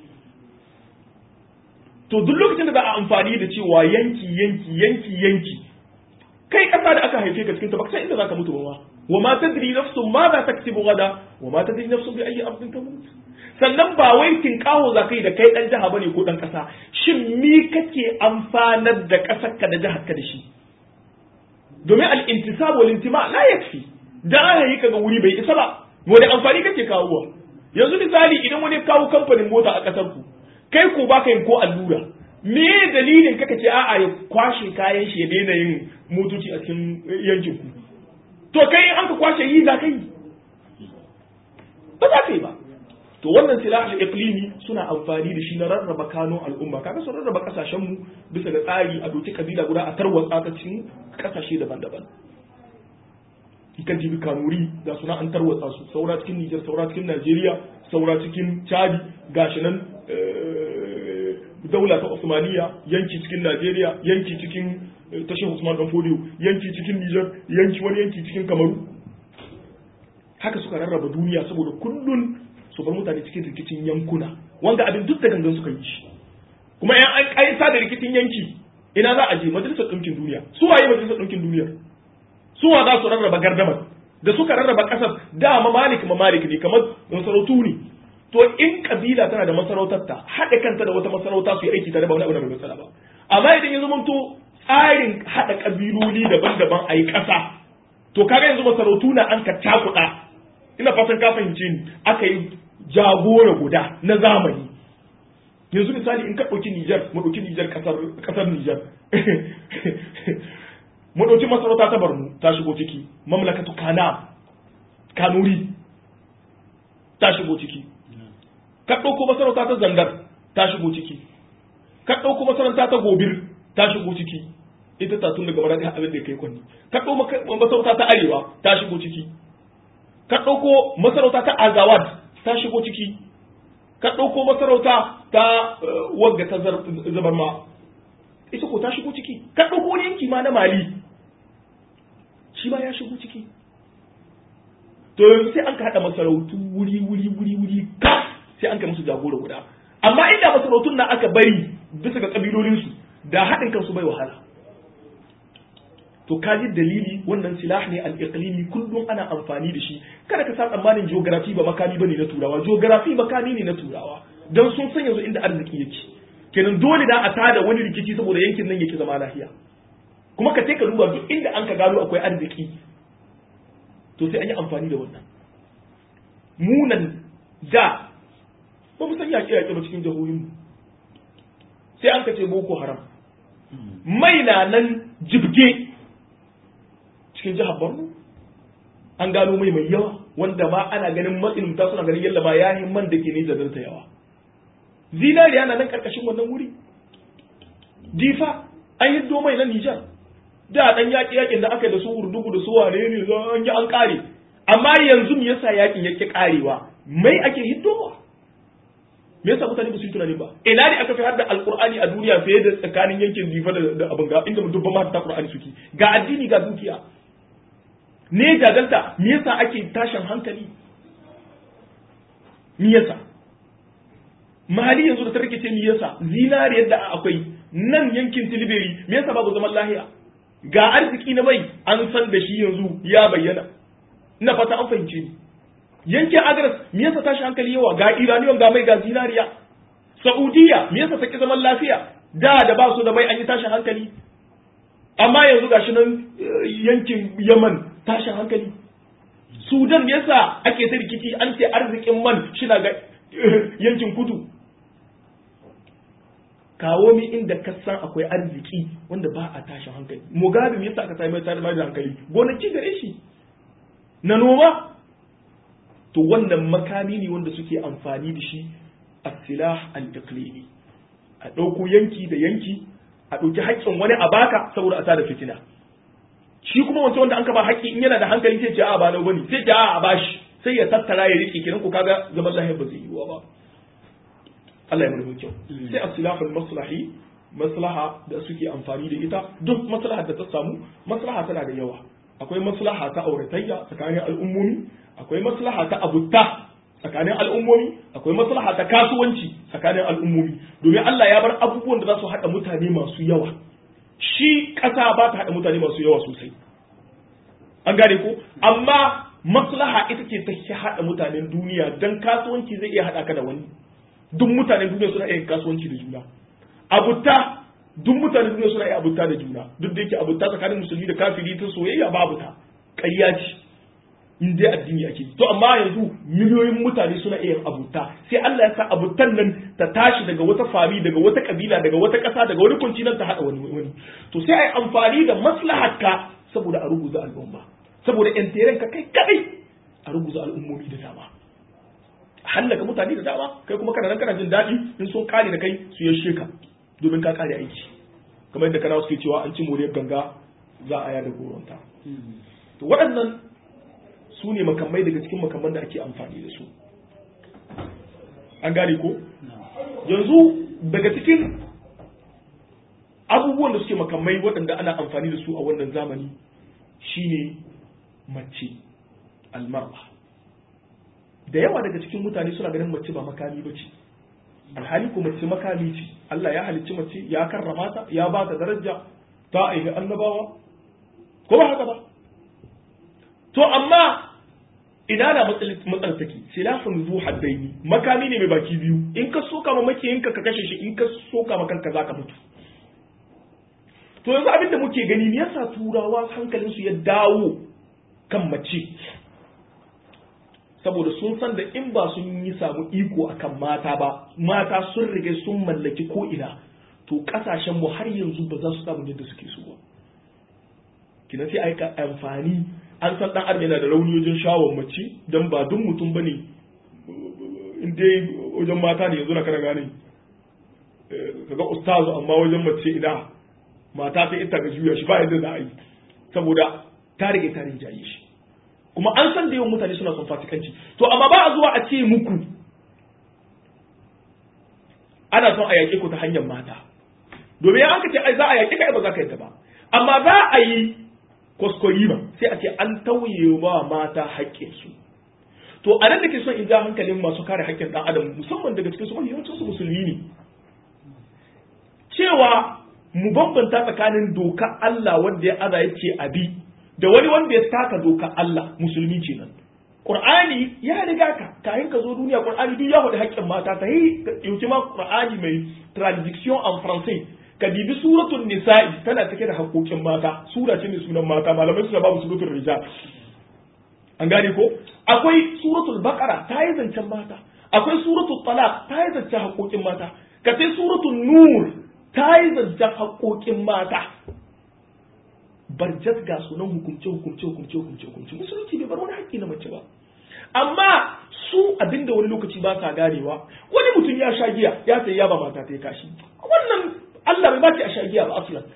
to duk lokacin da za a amfani da cewa yanki yanki yanki yanki kai kasa da aka haife ka cikin ta baka san inda zaka mutu ba wa ma tadri nafsun ma za taktibu gada wa ma tadri nafsun bi ayi ardin tamut sannan ba wai tinkaho za kai da kai dan jaha bane ko dan kasa shin mi kake amfanar da kasar ka da jihar ka da shi domin al-intisab wal intima la yakfi da aka yi kaga wuri bai isa ba wani amfani kake kawowa yanzu misali idan wani kawo kamfanin mota a kasar ku kai ko baka yin ko allura me dalilin kaka ce a'a ya kwashe kayan shi ya daina yin motoci a cikin yankin ku to kai an ka kwashe yi za ka yi ba za ka yi ba to wannan silah al-iqlimi suna amfani da shi na rarraba kanun al'umma kaga sun rarraba kasashen mu bisa ga tsari a doki kabila guda a tarwatsa ta cikin kasashe daban-daban ikan jibi kanuri da suna an tarwatsa su saura cikin Nijar saura cikin Najeriya saura cikin Chadi gashi nan daula ta Osmaniya yanki cikin Najeriya yanki cikin tashin Usman dan Fodiyo yanki cikin Nijar yanki wani yanki cikin Kamaru haka suka rarraba duniya saboda kullun su bar mutane cikin rikicin yankuna wanda abin duk da gangan suka yi shi kuma yan an kaisa da rikicin yanki ina za a je majalisar ɗinkin duniya su waye majalisar ɗinkin duniya su wa za su rarraba gardamar da suka rarraba ƙasar da mamalik mamalik ne kamar masarautu ne to in kabila tana da masarautarta haɗa kanta da wata masarauta su yi aiki tare ba wani abu da bai matsala ba amma idan ya zama to tsarin haɗa kabiloli daban-daban a yi ƙasa to kaga yanzu masarautu na an ka cakuɗa ina fatan ka fahimce ni aka yi jagora guda na zamani yanzu misali in ka ɗauki Nijar mu ɗauki Nijar ƙasar Nijar mu ɗauki masarauta ta Borno ta shigo ciki mamlakatu Kana Kanuri ta shigo ciki ka ɗauko masarauta ta Zandar ta shigo ciki ka ɗauko masarauta ta Gobir ta shigo ciki ita ta tun daga mara abin da ya kai kwanni ka ɗauko masarauta ta Arewa ta shigo ciki ka ɗauko masarauta ta Azawad ta shigo ciki ka ɗauko masarauta ta wagga ta zabar ma ita ko ta shigo ciki ka ɗauko wani yanki ma na mali shi ma ya shigo ciki to yanzu sai an ka haɗa masarautu wuri wuri wuri wuri ka sai an ka musu jagora guda amma inda masarautun na aka bari bisa ga kabilolinsu da haɗin kansu bai wahala to kaji dalili wannan silah ne al-iqlimi kullum ana amfani da shi kada ka sa tsammanin geography ba makami bane na turawa geography makami ne na turawa dan sun san yanzu inda arziki yake kenan dole da a tada wani rikici saboda yankin nan yake zama lafiya kuma ka ka duba duk inda an ka gano akwai arziki to sai an yi amfani da wannan munan da ba mu san yaƙe yaƙe ba cikin jihohinmu sai an ka ce boko haram mai na nan jibge cikin jihar Borno an gano mai mai yawa wanda ma ana ganin matsin ta suna ganin yalla ma ya yi man da ke ne da yawa zinariya na nan karkashin wannan wuri difa an yi mai na Nijar da dan yaƙi yaƙin da aka yi da su urdugu da su wane ne za an yi an kare amma yanzu me yasa yaƙin yake karewa mai ake hiddowa me yasa mutane ba su yi tunani ba ina ne aka fi har da alqur'ani a duniya fiye da tsakanin yankin difa da abin ga inda dubban ma ta qur'ani suke ga addini ga dukiya ne jaganta me yasa ake tashin hankali me yasa mali yanzu da ta rikice me yasa zinari yadda akwai nan yankin tilberi me yasa babu zaman lahiya ga arziki na mai an san da shi yanzu ya bayyana ina fata an fahimce ni yankin agres me yasa tashi hankali yawa ga iraniyon ga mai ga zinariya saudiya me yasa take zaman lafiya da da ba su da mai an yi tashin hankali amma yanzu gashi nan yankin yaman tashin hankali sudan yasa ake ta rikici an ce arzikin man shina ga yankin kudu kawo mi inda ka san akwai arziki wanda ba a tashin hankali mugabe me yasa aka sami tare da hankali gonaki gare shi na noma to wannan makami ne wanda suke amfani da shi a silah al-iqlimi a ɗauko yanki da yanki a ɗauki haƙƙin wani a baka saboda a tada fitina shi kuma wancan wanda an ka ba haƙƙi in yana da hankali sai ce a ba nau bane sai ce a a bashi sai ya tattara ya rike kiran ku kaga zaman lahiya ba zai yi ba Allah ya mana kyau sai as-silahul maslahi maslaha da suke amfani da ita duk maslaha da ta samu maslaha tana da yawa akwai maslaha ta auratayya tsakanin al'ummomi akwai maslaha ta abutta tsakanin al'ummomi akwai maslaha ta kasuwanci tsakanin al'ummomi domin Allah ya bar abubuwan da za su haɗa mutane masu yawa shi ƙasa ba ta haɗa mutane masu yawa sosai an gane ko amma maslaha ita ce ta haɗa mutanen duniya don kasuwanci zai iya haɗa ka da wani duk mutanen duniya suna iya kasuwanci da juna abutta duk mutanen duniya suna iya abutta da juna duk da yake abutta tsakanin musulmi da kafiri ta soyayya babu ta ƙarya ce in dai addini ake to amma yanzu miliyoyin mutane suna iya abuta sai Allah ya sa abutan nan ta tashi daga wata fami daga wata kabila daga wata ƙasa daga wani kunci ta haɗa wani wani to sai ai amfani da maslahatka saboda a ruguza al'umma saboda yan ka kai kadai a ruguza al'ummomi da dama hallaka mutane da dama kai kuma kana nan kana jin daɗi in sun kare da kai su yashe ka domin ka kare aiki kamar yadda kana suke cewa an ci moriyar ganga za a yada goronta to waɗannan su ne makamai daga cikin makamman da ake amfani da su an gane ko yanzu daga cikin abubuwan da suke makamai waɗanda ana amfani da su a wannan zamani shine mace almar'a da yawa daga cikin mutane suna ganin mace ba makami ba ce alhali ko mace makami ce Allah ya halicci mace ya karrama ta ya ba ta daraja ta aihi annabawa ko ba haka ba to amma ina da matsalar take silafin zu haddaini makami ne mai baki biyu in ka soka ma makiyinka ka kashe shi in ka soka ma kanka zaka mutu to yanzu abin da muke gani me yasa turawa hankalin su ya dawo kan mace saboda sun san da in ba sun yi samu iko akan mata ba mata sun rige sun mallaki ko ina to kasashen mu har yanzu ba za su samu yadda suke so ba kina sai aika amfani an san dan adam yana da rauni wajen shawon mace dan ba duk mutum bane in dai wajen mata ne yanzu na kana gane kaga ustazu amma wajen mace ina mata sai ita ga juya shi ba yadda za a yi saboda ta rage ta rinjaye shi kuma an san da yawan mutane suna son fasikanci to amma ba a zuwa a ce muku ana son a yaƙe ku ta hanyar mata domin an ka ce ai za a yaƙe ka ba za ka yadda ba amma za a yi kwaskwarima sai a ce an tauye wa mata haƙƙinsu to a nan da ke son in ja hankalin masu kare haƙƙin ɗan adam musamman daga cikin su yawancin su musulmi ne cewa mu bambanta tsakanin doka Allah wanda ya aza ya ce abi da wani wanda ya taka doka Allah musulmi ce nan Qur'ani ya riga ka kayan ka zo duniya Qur'ani duk ya faɗi haƙƙin mata ta yi yauki ma Qur'ani mai traduction en français ka dibi suratul nisa'i tana cike da haƙoƙin mata sura ce mai sunan mata malamai suna babu suratul rijal an gane ko akwai suratul baqara ta yi zancen mata akwai suratul talaq ta yi zancen haƙoƙin mata ka sai suratul nur ta yi zancen haƙoƙin mata barjat ga sunan hukumce hukumce hukumce hukumce hukumce musulunci bai bar wani haƙƙi na mace ba amma su abinda wani lokaci ba sa ganewa wani mutum ya sha giya ya sai ya ba mata ta yi kashi wannan Allah bai bace a sha giya ba aslan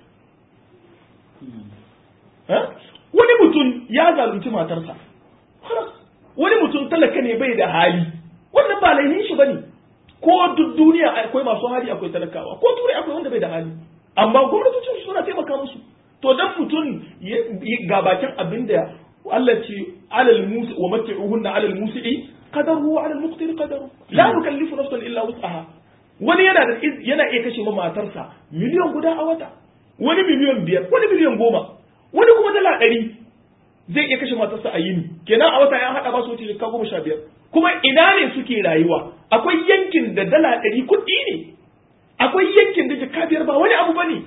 wani mutum ya zalunci matarsa wani mutum talaka ne bai da hali wannan ba laifin shi bane ko duk duniya akwai masu hali akwai talakawa ko turai akwai wanda bai da hali amma gwamnatocin suna taimaka musu to dan mutum ga bakin abin da Allah ce alal musi wa mat'uhunna alal musi'i qadaru wa alal muqtir qadaru la nukallifu nafsan illa wus'aha wani yana da yana iya kashe ma matarsa miliyan guda a wata wani miliyan biyar wani miliyan goma wani kuma dala ɗari zai iya kashe matarsa a yini kenan a wata ya haɗa ba su wuce jikka goma sha biyar kuma ina ne suke rayuwa akwai yankin da dala ɗari kuɗi ne akwai yankin da jikka biyar ba wani abu ba ne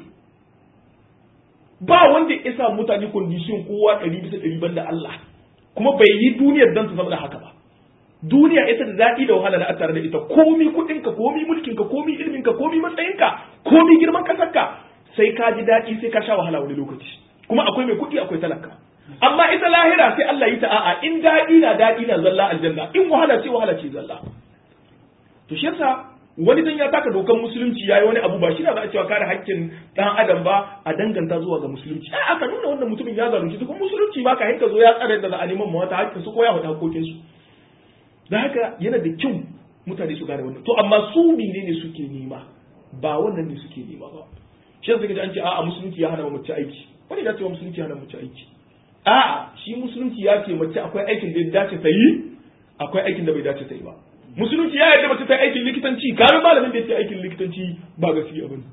ba wanda ya sa mutane kondishin kowa ɗari bisa ɗari banda Allah kuma bai yi duniyar don su zama da haka ba duniya ita da daɗi da wahala da a tare da ita komi kuɗinka komi mulkinka komi ilminka komi matsayinka komi girman ƙasarka sai ka ji daɗi sai ka sha wahala wani lokaci kuma akwai mai kuɗi akwai talaka amma ita lahira sai Allah yi ta a'a in daɗi na daɗi na zalla aljanna in wahala ce wahala ce zalla to shi yasa wani dan ya taka dokan musulunci yayi wani abu ba shi na za a cewa kare haƙƙin dan adam ba a danganta zuwa ga musulunci ai aka nuna wannan mutumin ya zalunci kuma musulunci ba ka hinka zo ya tsare da za a neman mawata haƙƙin su ko ya wata haƙƙoƙin su da haka yana da kyau mutane su gane wannan to amma su menene suke nema ba wannan ne suke nema ba shi yasa kaje an ce a'a musulunci ya hana mace aiki wani ya ce musulunci ya hana mace aiki a'a shi musulunci ya ce mace akwai aikin da ya dace ta yi akwai aikin da bai dace ta yi ba musulunci ya yarda mace ta yi aikin likitanci kare malamin da ya ce aikin likitanci ba gaskiya bane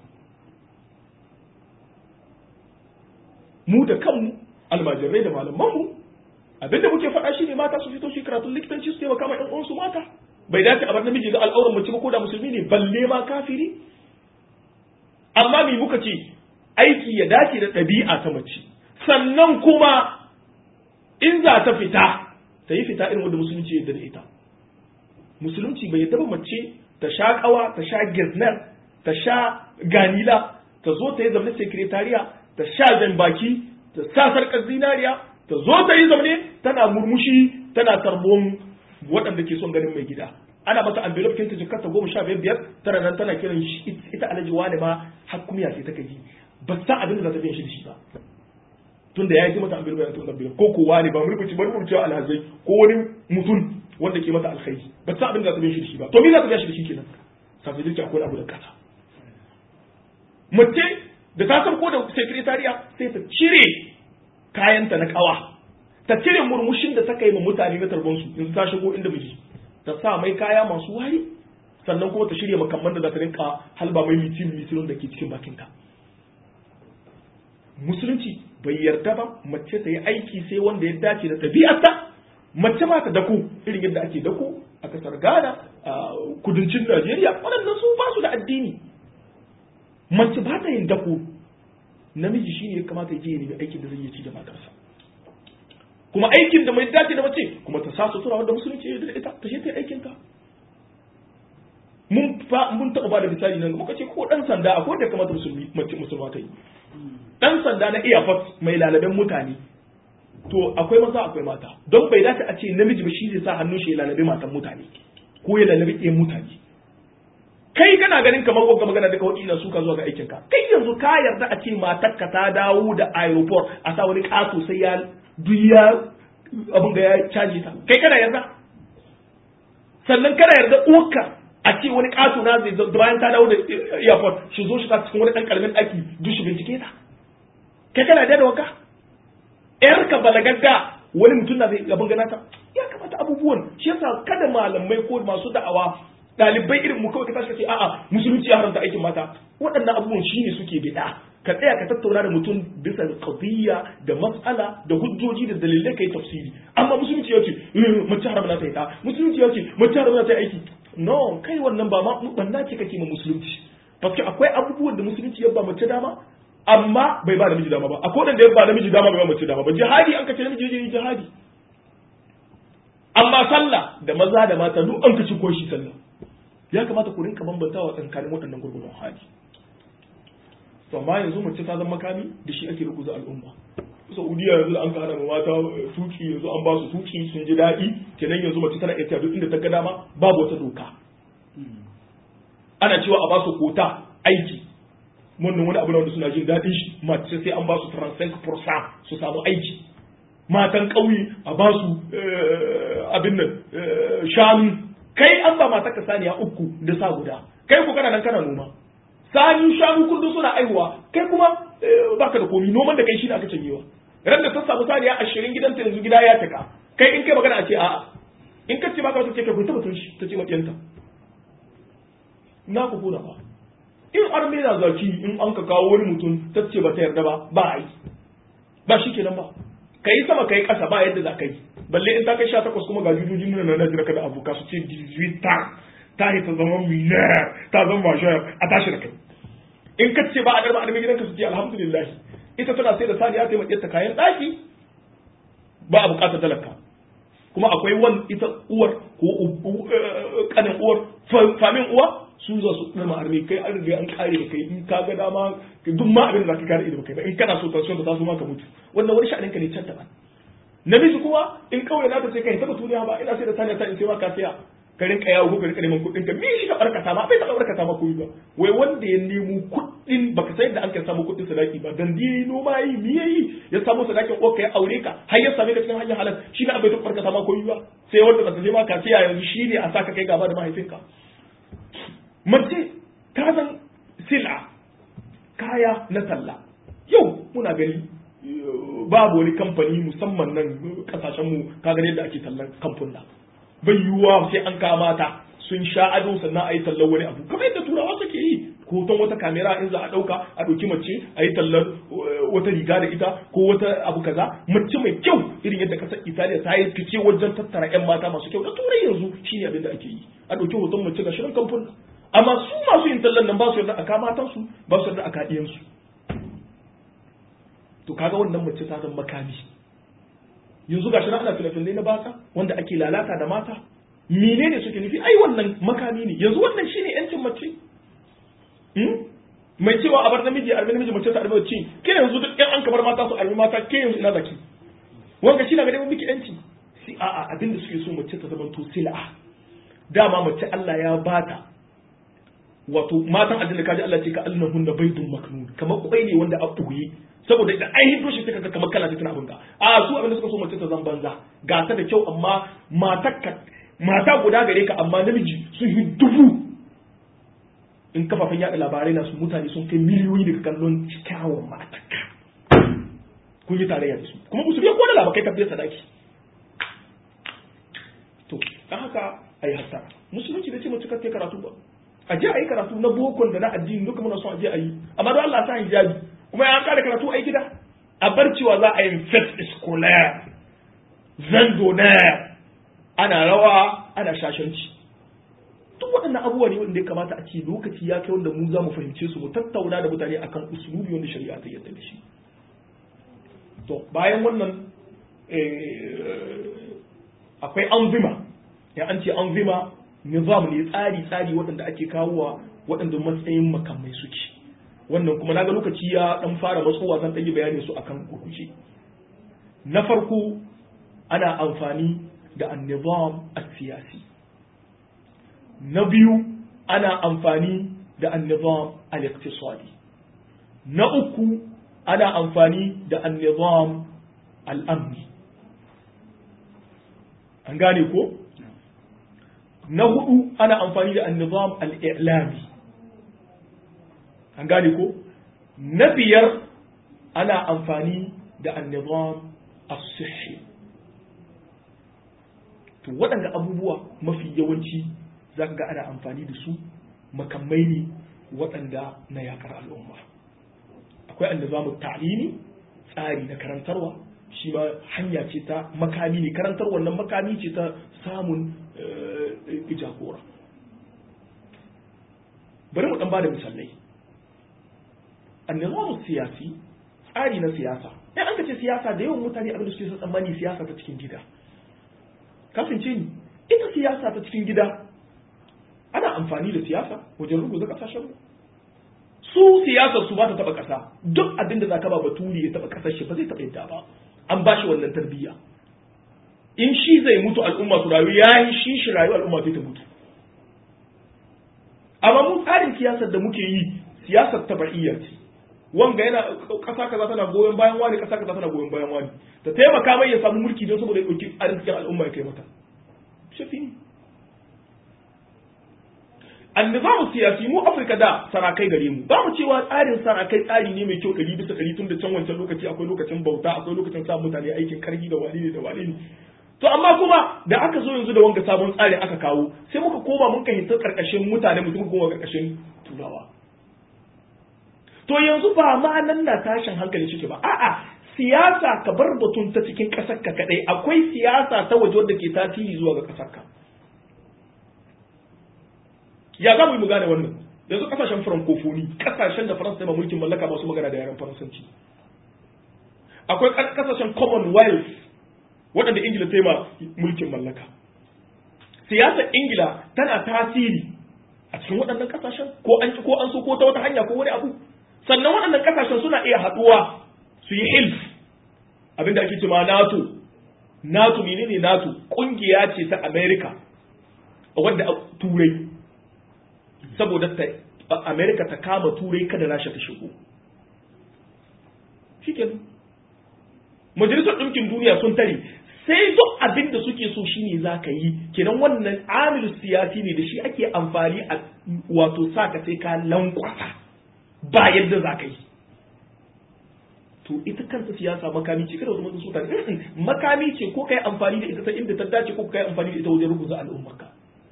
mu da kanmu almajirai da malamanmu abinda muke faɗa shine mata su fito su karatun likitanci su taimaka ma ƴan uwansu mata bai dace a bar namiji ga al'auran mace ba ko da musulmi ne balle ma kafiri amma me muka ce aiki ya dace da ɗabi'a ta mace sannan kuma in za ta fita ta yi fita irin wanda musulunci ya da ita musulunci bai yadda ba mace ta sha kawa ta sha girnar ta sha ganila ta zo ta yi zamanin sekretariya ta sha jan baki ta sa sarkar zinariya ta zo ta yi zamane tana murmushi tana tarbon waɗanda ke son ganin mai gida ana mata envelope kinta jikar ta goma sha biyar biyar tana nan tana kiran shi ita alhaji wani ma har kumiya sai ta kaji ba sa abin da za ta biyan shi da shi ba tunda ya yi mata envelope ya tunda envelope ko kowa ne ba murmuci ba murmuci alhazai ko wani mutum wanda ke mata alkhairi ba sa abin da za ta biyan shi da shi ba to me za ta biya shi da shi kenan sai dai akwai abu da kasa mace da ta san ko da sekretariya sai ta cire kayanta na kawa ta cire murmushin da ta kai ma mutane na tarbansu in ta shigo inda miji ta sa mai kaya masu wari sannan kuma ta shirya makamman da za ta rinka halba mai mitin mitin da ke cikin bakinta musulunci bai yarda ba mace ta yi aiki sai wanda ya dace da ɗabi'arta mace ma ta dako irin yadda ake dako a kasar ghana a kudancin najeriya waɗannan su ba su da addini mace ba ta yin dako namiji shi ne ya kamata ya je ya nemi aikin da zai yi ci da matarsa kuma aikin da mai dace da mace kuma ta sa sutura wanda musulunci ya da ita ta shi ta aikin ta mun fa mun taɓa ba da misali nan muka ce ko dan sanda akwai da kamata musulmi mace musulma ta yi dan sanda na airport mai lalaben mutane to akwai maza akwai mata don bai dace a ce namiji ba shi zai sa hannun shi ya lalabe matan mutane ko ya lalabe ɗayan mutane kai kana ganin kamar wanga magana da kawai ina suka zuwa ga aikin ka kai yanzu ka yarda a ce matarka ta dawo da aeroport a sa wani kato sai ya duya abin ga ya caji ta kai kana yarda sannan kana yarda uwarka a ce wani kato na zai bayan ta dawo da airport shi zo shi ta cikin wani dan karamin daki duk shi bincike ta kai kana yarda da wanka yar ka balagagga wani mutum na zai abin gana ta ya kamata abubuwan shi yasa kada malamai ko masu da'awa dalibai irin mu kawai ka tashi ka ce a'a musulunci ya haramta aikin mata waɗannan abubuwan shine suke bid'a ka tsaya ka tattauna da mutum bisa qadiyya da mas'ala da hujjoji da dalilai kai tafsiri amma musulunci ya ce mace haram na ta yi ta musulunci ya ce mace haram na ta yi aiki no kai wannan ba ma banna ce kake ma musulunci paske akwai abubuwan da musulunci ya ba mace dama amma bai ba namiji dama ba akwai wanda ya ba namiji dama bai ba mace dama ba jihadi an kace namiji ya jihadi amma sallah da maza da mata duk an kace ko shi sallah ya kamata ku rinka bambantawa tsakanin waɗannan gurgurun hali to amma yanzu mace ta zama makami da shi ake rukuza al'umma saudiya yanzu an kana mata tuki yanzu an ba su tuki sun ji daɗi kenan yanzu mace tana iya duk inda ta ga dama babu wata doka ana cewa a ba su kota aiki wannan wani abu wanda suna jin daɗin shi mace sai an ba su 35% su samu aiki matan ƙauye a ba su abin nan shanu kai an ba mata ka saniya uku da sa guda kai ku kana nan kana noma sani shanu kullum suna aihuwa kai kuma baka da komi noman da kai shi ne aka canyewa ran da ta samu saniya ashirin gidanta yanzu gida ya taka kai in kai magana a ce a'a in ka ce baka wata ce kai kun tabbatun shi ta ce makiyanta na ku kuna ba in arme na zaki in an ka kawo wani mutum ta ce ba ta yarda ba ba a yi ba shi kenan ba kai sama kai kasa ba yadda za ka yi balle in ta kai 18 kuma ga jujujin nuna na jira ka da abuka su ce 18 ta ta yi ta zama miliyar ta zama mashayar a tashi da kai in ka ce ba a darba armi gidanka su ce alhamdulillah ita tana sai da saniya ta yi ta kayan ɗaki ba a buƙatar talaka kuma akwai wan ita uwar ko kanin uwar famin uwa su za su darma armi kai an riga an kare da kai in ka ga dama duk ma abin da zaka kare ido kai ba in kana so tension ta taso maka mutu wannan wani sha'anin ka ne can daban namiji kuma in kawai na ta sai kai ta batuniya ba ina sai da saniya ta in sai ma ka saya ka rinka yawo ko ka rinka neman kuɗin ka me shi ka barkata ma bai taɓa barkata ma kuɗi ba wai wanda ya nemo kuɗin baka san da an ka samu kuɗin sadaki ba dan dai noma yi me yayi ya samu sadakin ko ka ya aure ka har ya same ka cikin hanyar halal shi na bai taɓa barkata ma kuɗi ba sai wanda ba ta je ma ka ce yanzu shi ne a saka kai gaba da mahaifinka mace ta san sila kaya na talla yau muna gani babu wani kamfani musamman nan kasashenmu ka gani yadda ake tallan kamfuna bai yiwuwa sai an kama ta sun sha ado sannan a yi tallar wani abu kamar yadda turawa suke yi hoton wata kamera in za a ɗauka a ɗauki mace a yi tallar wata riga da ita ko wata abu kaza mace mai kyau irin yadda kasar italiya ta yi fice wajen tattara yan mata masu kyau da turai yanzu shine abin da ake yi a ɗauki hoton mace ga shirin kamfuna amma su masu yin tallan nan ba su yarda a kama matansu ba su yarda a kaɗiyansu to kaga wannan mace ta zama makami yanzu gashi ana filafilai na baka wanda ake lalata da mata menene suke nufi ai wannan makami ne yanzu wannan shine yancin mace mai cewa a bar namiji arbi namiji mace ta arbi mace ke yanzu duk yan an kamar mata su arbi mata ke yanzu ina zaki wanga shi na ga dai miki yanci si a a abin da suke so mace ta zama to sil'a dama mace Allah ya bata wato matan aljanna kaji Allah ce ka annahunna baydun maknun kamar kwai ne wanda a buye saboda da an hito shi suka kamar kala tana abin ka a su abin da suka so mace ta zan banza ga ta da kyau amma matakka mata guda gare ka amma namiji sun yi dubu in kafafen yada labarai na su mutane sun kai miliyoyi daga kallon kyawun matakka kun yi tarayya da su kuma musu biya ko da labakai ka biya sadaki to dan haka ai hatta musulunci da ce mace ka karatu ba a je a yi karatu na bokon da na addini duka muna son a je a yi amma don Allah ta hijabi kuma ya kare karatu a gida a bar cewa za a yi fest scolaire zandonaire ana rawa ana shashanci duk waɗannan abubuwa ne wanda ya kamata a ce lokaci ya kai wanda mu za mu fahimce su mu tattauna da mutane akan usulubi wanda shari'a ta yadda da shi to bayan wannan akwai anzima ya an ce anzima nizam ne tsari tsari waɗanda ake kawowa waɗanda matsayin makamai suke wannan kuma naga lokaci ya dan fara matsowa zan ɗan yi bayani su akan gurguje na farko ana amfani da annizam siyasi na biyu ana amfani da annizam al-iqtisadi na uku ana amfani da annizam al-amni an gane ko na hudu ana amfani da annizam al-i'lami an gane ko na biyar ana amfani da annizam as-sihhi to waɗanda abubuwa mafi yawanci za ga ana amfani da su makamai ne waɗanda na yakar al'umma akwai annizamu ta'limi tsari na karantarwa shi ma hanya ce ta makami ne karantar wannan makami ce ta samun jagora bari mu dan bada misalai annizamu siyasi tsari na siyasa in an ce siyasa da yawan mutane abin da suke son tsammani siyasa ta cikin gida kasance ni ita siyasa ta cikin gida ana amfani da siyasa wajen ruguza kasashen mu su siyasar su ba ta taba kasa duk abin da zaka ba baturi ya taba kasar shi ba zai taba yadda ba an ba shi wannan tarbiyya in shi zai mutu al'umma su rayu ya yi shi shi rayu al'umma zai ta mutu amma mu tsarin siyasar da muke yi siyasar tabaiyya ce wanga yana kasa kaza tana goyon bayan wani kasa kaza tana goyon bayan wani ta taimaka mai ya samu mulki don saboda ya dauki arzikin al'umma ya kai mata shafi ne annizamu siyasi mu afirka da sarakai gare mu ba mu cewa tsarin sarakai tsari ne mai kyau ɗari bisa ɗari tun da can wancan lokaci akwai lokacin bauta akwai lokacin sa mutane aikin karfi da wani ne da wani ne to amma kuma da aka zo yanzu da wanga sabon tsarin aka kawo sai muka koma mun hinta karkashin mutane mutum koma karkashin turawa to yanzu ba ma nan na tashin hankali cike ba a'a siyasa ka bar batun ta cikin ƙasar ka kadai akwai siyasa ta waje wadda ke tasiri zuwa ga ƙasar ka ya za mu yi mu gane wannan yanzu kasashen francophonie kasashen da faransa ma mulkin mallaka masu magana da yaren faransanci akwai kasashen commonwealth waɗanda ingila ta yi ma mulkin mallaka siyasar ingila tana tasiri a cikin waɗannan kasashen ko an ko an so ko ta wata hanya ko wani abu sannan waɗannan kasashen suna iya haɗuwa su yi hilf abinda ake cewa nato nato menene nato ƙungiya ce ta america wadda turai saboda ta Amerika ta kama turai kada Rasha ta shigo shikenan majalisar ɗinkin duniya sun tare sai duk abin da suke so shine za ka yi kenan wannan amil siyasi ne da shi ake amfani a wato sa ka sai ka lankwasa ba yadda za ka yi to ita kanta siyasa makami ce kada wasu su tare makami ce ko kai amfani da ita ta inda ta dace ko kai amfani da ita wajen rubuta al'ummarka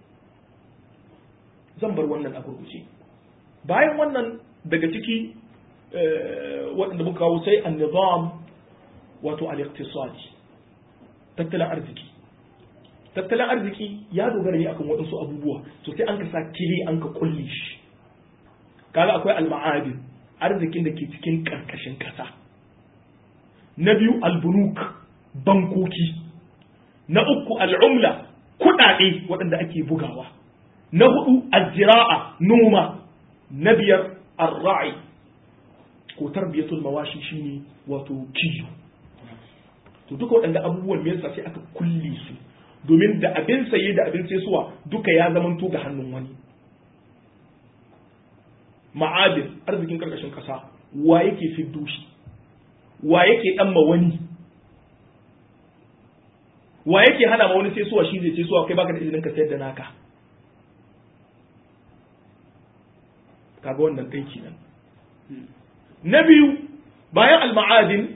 zan bar wannan a gurguje bayan wannan daga ciki waɗanda muka kawo sai an-nizam wato al-iqtisadi tattalin arziki tattalin arziki ya dogara ne akan waɗansu abubuwa to sai an ka sa kili an ka kulle shi kaga akwai al-ma'adin arzikin da ke cikin karkashin ƙasa na biyu al-bunuk bankoki na uku al-umla kuɗaɗe waɗanda ake bugawa na hudu al-zira'a noma na biyar ar-ra'i ko tarbiyatul mawashi shine wato kiyo to duka waɗanda abubuwan me yasa sai aka kulle su domin da abin saye da abin saisuwa duka ya zamanto ga hannun wani ma'adin arzikin karkashin kasa wa yake fiddo shi wa yake dan ma wani wa yake hana ma wani saisuwa shi zai saisuwa kai baka da izinin ka sayar da naka kaga wannan kai kenan na biyu bayan al-ma'adin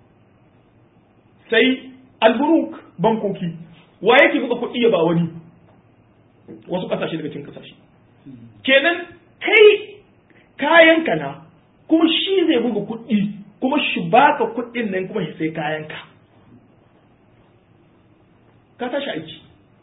sai al-buruk bankoki wa yake buga kuɗi ya ba wani wasu ƙasashe daga cikin ƙasashe kenan kai kayanka na kuma shi zai buga kuɗi kuma shi baka kuɗin nan kuma shi sai kayanka ka tashi aiki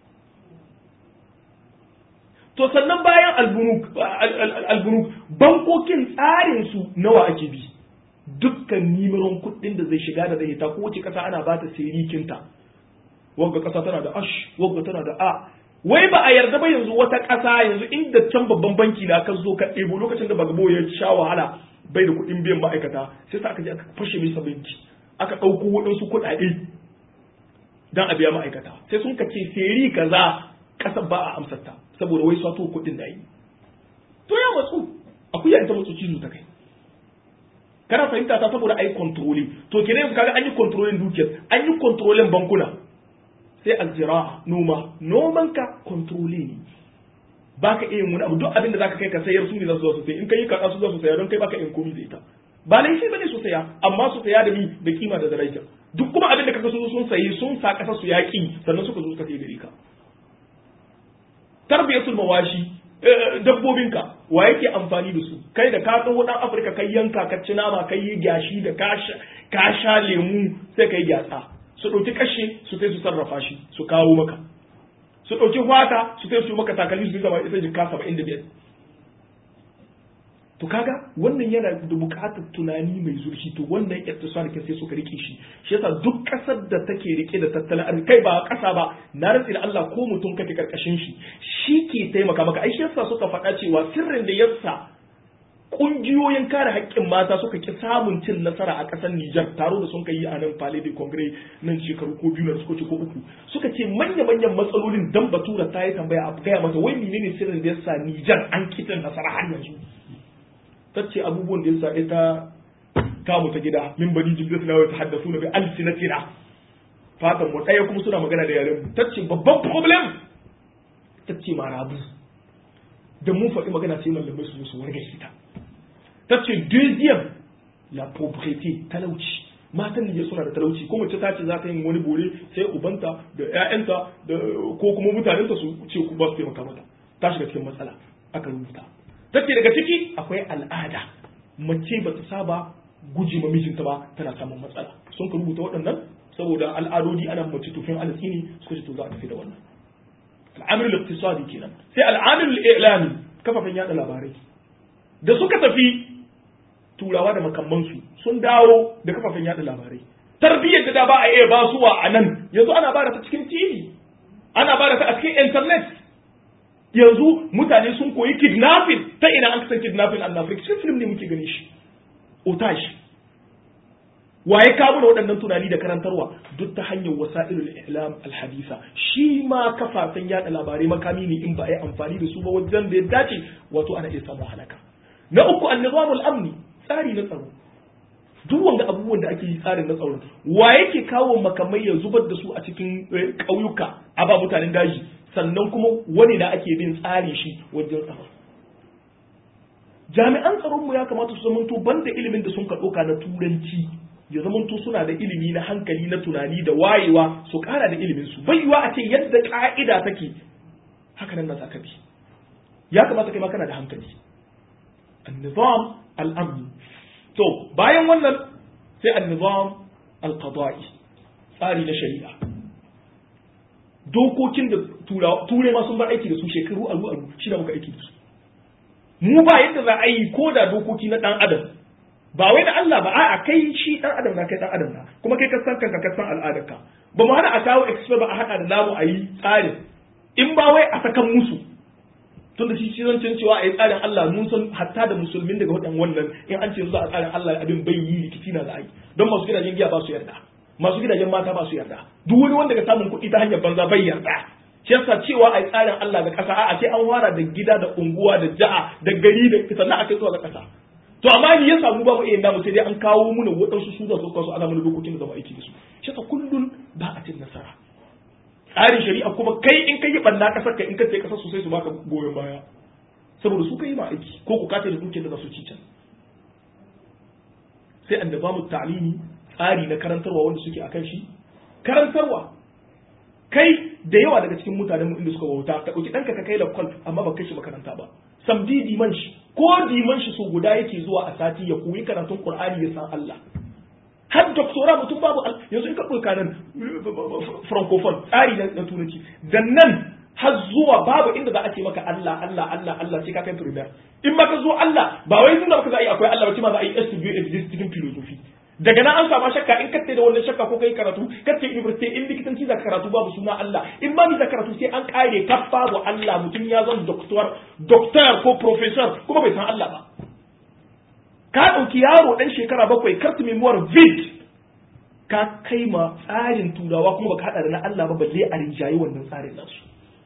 to sannan bayan albunuk bankokin tsarin su nawa ake bi dukkan nimiron kuɗin da zai shiga da zai hita kowace ƙasa ana ba ta sirikinta wagga ƙasa tana da ash wagga tana da a wai ba a yarda ba yanzu wata ƙasa yanzu inda can babban banki na ka zo ka ɗebo lokacin da bagabo ya sha wahala bai da kuɗin biyan ma'aikata sai sa aka je aka fashe masa banki aka ɗauko waɗansu kuɗaɗe don a biya ma'aikata sai sun ka ce seri kaza ƙasar ba a amsarta saboda wai sato kuɗin da yi to ya matsu akuya ita matsu cizo ta kai kana fahimta ta saboda ai controlling to kenan yanzu kaga an yi controlling dukiyar an yi controlling bankuna sai aljira'a noma noman ka controlling ne baka iya wani abu duk abin da zaka kai ka sayar su ne za su zo su sai in kai ka su za su saya don kai baka yin komai da ita ba laifi bane su saya amma su saya da mi da kima da daraja duk kuma abin da kaga su sun sayi sun sa kasa su yaki sannan suka zo suka sai gare ka tarbiyatul mawashi dabbobinka wa yake amfani da su kai da ka tsoho dan afirka kai yanka ka ci nama kai yi gyashi da ka sha lemu sai kai gyatsa su ɗauki kashe su sai su sarrafa shi su kawo maka su ɗauki fata su sai su maka takalmi su zama isa jika saba'in da biyar to kaga wannan yana da buƙatar tunani mai zurfi to wannan iktisar kin sai suka rike shi shi yasa duk ƙasar da take rike da tattalin arziki kai ba ƙasa ba na rantsi da Allah ko mutum kake karkashin shi shi ke taimaka maka ai shi yasa suka faɗa cewa sirrin da yasa kungiyoyin kare haƙƙin mata suka ki samun cin nasara a ƙasar Nijar taro da sun kai a nan Palais de Congrès nan shekaru ko biyu na suka ce ko uku suka ce manya manyan matsalolin dan Batura ta yi tambaya a gaya mata wai menene sirrin da yasa Nijar an kitin nasara har yanzu ta ce abubuwan da yasa ita kamu ta gida min bani jibril na ta haddasu na bi alsinatina fatan mu ɗaya kuma suna magana da yaren mu ta ce babban problem ta ce marabu da mun faɗi magana sai mallamai su zo su warga ta ta ce deuxième la pauvreté talauci matan Nijar suna da talauci ko mace ta ce za ta yi wani bore sai ubanta da ƴaƴanta da ko kuma mutanenta su ce ku ba su taimaka mata ta shiga cikin matsala aka rubuta ta ce daga ciki akwai al'ada mace ba ta saba guje ma mijinta ba tana samun matsala sun ka rubuta waɗannan saboda al'adodi ana mace tufin alasini suka ce to za a tafi da wannan al'amir al-iqtisadi kenan sai al'amir al-i'lami kafafen yada labarai da suka tafi turawa da makamansu sun dawo da kafafen yada labarai tarbiyyar da da ba a iya basuwa a nan yanzu ana bada ta cikin TV ana bada ta a cikin internet yanzu mutane sun koyi kidnapping ta ina an san kidnapping an Africa cikin film ne muke gani shi otage waye kawo da waɗannan tunani da karantarwa duk ta hanyar wasa'ilul i'lam al-hadisa shi ma kafafen yada labarai makami ne in ba a yi amfani da su ba wajen da ya dace wato ana iya samun halaka na uku an-nizamul amni tsari na tsaro duk wanda abubuwan da ake yi tsarin na tsaro wa yake kawo makamai ya zubar da su a cikin ƙauyuka a ba mutanen daji sannan kuma wani da ake bin tsari shi wajen tsaro jami'an tsaronmu ya kamata su zamanto banda ilimin da sun ka ɗauka na turanci ya zamanto suna da ilimi na hankali na tunani da wayewa su ƙara da ilimin su bai yiwa a ce yadda ƙa'ida take haka nan na zaka bi ya kamata kai ma kana da hankali an-nizam al-amni to bayan wannan sai an-nizam al-qada'i tsari na shari'a dokokin da ture ma sun bar aiki da su shekaru aru aru shi da muka aiki da su mu ba yadda za a yi ko da dokoki na dan adam ba wai da Allah ba a'a kai shi dan adam na kai dan adam na kuma kai ka san kanka ka san al'adarka ba mu hana a kawo expert ba a hada da namu a yi tsarin in ba wai a sakan musu tun da shi shi zancen cewa a yi tsarin Allah mun san hatta da musulmin daga wadan wannan in an ce zuwa a tsarin Allah abin bai yi rikici na za a yi don masu gidajen giya ba su yarda masu gidajen mata ba su yarda duk wani wanda ga samun kuɗi ta hanyar banza bai yarda shi yasa cewa a yi tsarin Allah ga ƙasa a'a sai an fara da gida da unguwa da ja'a da gari da sannan a kai zuwa ga ƙasa to amma ni ya samu babu iya namu sai dai an kawo muna waɗansu su da su kawo ana mana dokokin da zama aiki da su shi yasa kullun ba a cin nasara tsarin shari'a kuma kai in ka yi ɓanna ƙasar ka in ka ce ƙasar sosai su baka goyon baya saboda su ka yi ma aiki ko ku kace da dukiyar da za su ci can sai an da mu ta'limi tsari na karantarwa wanda suke akan shi karantarwa kai da yawa daga cikin mutanen mu inda suka wauta ka ɗauki ɗanka ka kai lakwal amma ba kai shi makaranta ba samdi diman shi ko diman shi so guda yake zuwa a sati ya koyi karatun qur'ani ya san Allah har doktora mutum babu yanzu in ka ɗauka nan francophone tsari na turanci da nan har zuwa babu inda za a ce maka Allah Allah Allah Allah sai ka kai primaire in ma ka zo Allah ba wai tunda baka za a yi akwai Allah ba ce ma za a yi STB exist cikin philosophy daga nan an samu shakka in kace da wannan shakka ko kai karatu kace university in likitanci za karatu babu suna Allah in ba ni za karatu sai an kare kaf babu Allah mutum ya zama doctor doctor ko professor kuma bai san Allah ba ka ɗauki yaro ɗan shekara bakwai kartu memoir vid ka kai ma tsarin turawa kuma baka haɗa da na Allah ba balle a rinjaye wannan tsarin nasu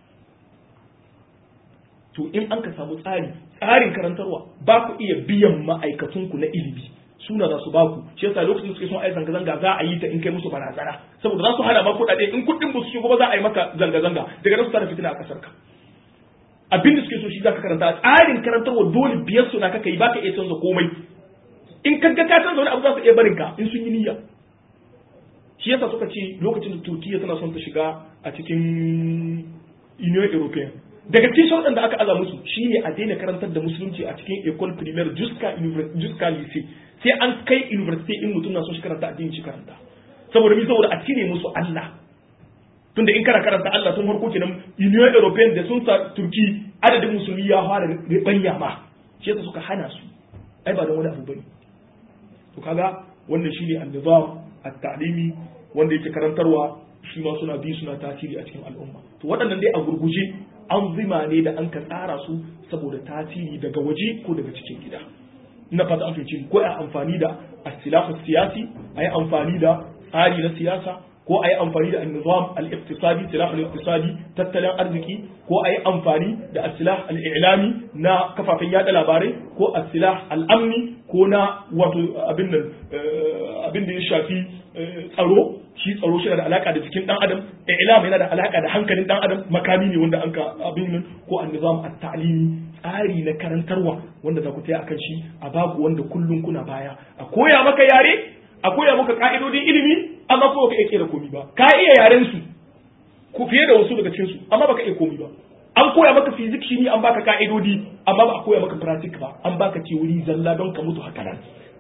to in an ka samu tsari tsarin karantarwa ba ku iya biyan ma'aikatunku na ilimi suna za su ba ku shi yasa lokacin suke son ai zanga zanga za a yi ta in kai musu barazana saboda za su hana ma kuɗaɗe in kuɗin ba su shigo ba za a yi maka zanga zanga daga nan su tara fitina a ƙasar ka abin da suke so shi zaka karanta tsarin karantarwa dole biyar su na kaka yi baka iya canza komai in ka ga ka canza wani abu za su iya barin ka in sun yi niyya shi yasa suka ce lokacin da Turkiya tana son ta shiga a cikin Union European daga cikin sharuɗan da aka aza musu shine a daina karantar da musulunci a cikin école primaire jusqu'à jusqu'à lycée sai an kai university in mutum na son shi karanta addini shi karanta saboda mi saboda a cire musu Allah tunda in kana karanta Allah tun farko kenan Union European da sun sa Turki adadin musulmi ya fara ribanya ma shi yasa suka hana su ai ba don wani abu bane to kaga wannan shine an-nizam at-ta'limi wanda yake karantarwa shi ma suna bi suna tasiri a cikin al'umma to waɗannan dai a gurguje an zima ne da an ka tsara su saboda tasiri daga waje ko daga cikin gida ina fata an fahimci ko a amfani da asilahu siyasi a yi amfani da tsari na siyasa ko a yi amfani da annizam al-iqtisadi silah al-iqtisadi tattalin arziki ko a yi amfani da asilah al-i'lami na kafafen yada labarai ko asilah al-amni ko na wato abin nan abin da ya shafi tsaro shi tsaro shi da alaka da jikin dan adam i'lam yana da alaka da hankalin dan adam makami ne wanda an ka abin nan ko annizam at-ta'limi tsari na karantarwa wanda za ku taya akan shi a babu wanda kullum kuna baya a koya maka yare a koya maka ka'idodin ilimi amma ko baka iya kera komi ba ka iya yaren su ku fiye da wasu daga cikin su amma baka iya komi ba an koya maka fizik shi ne an baka ka'idodi amma ba a koya maka pratik ba an baka wuri zalla don ka mutu haka nan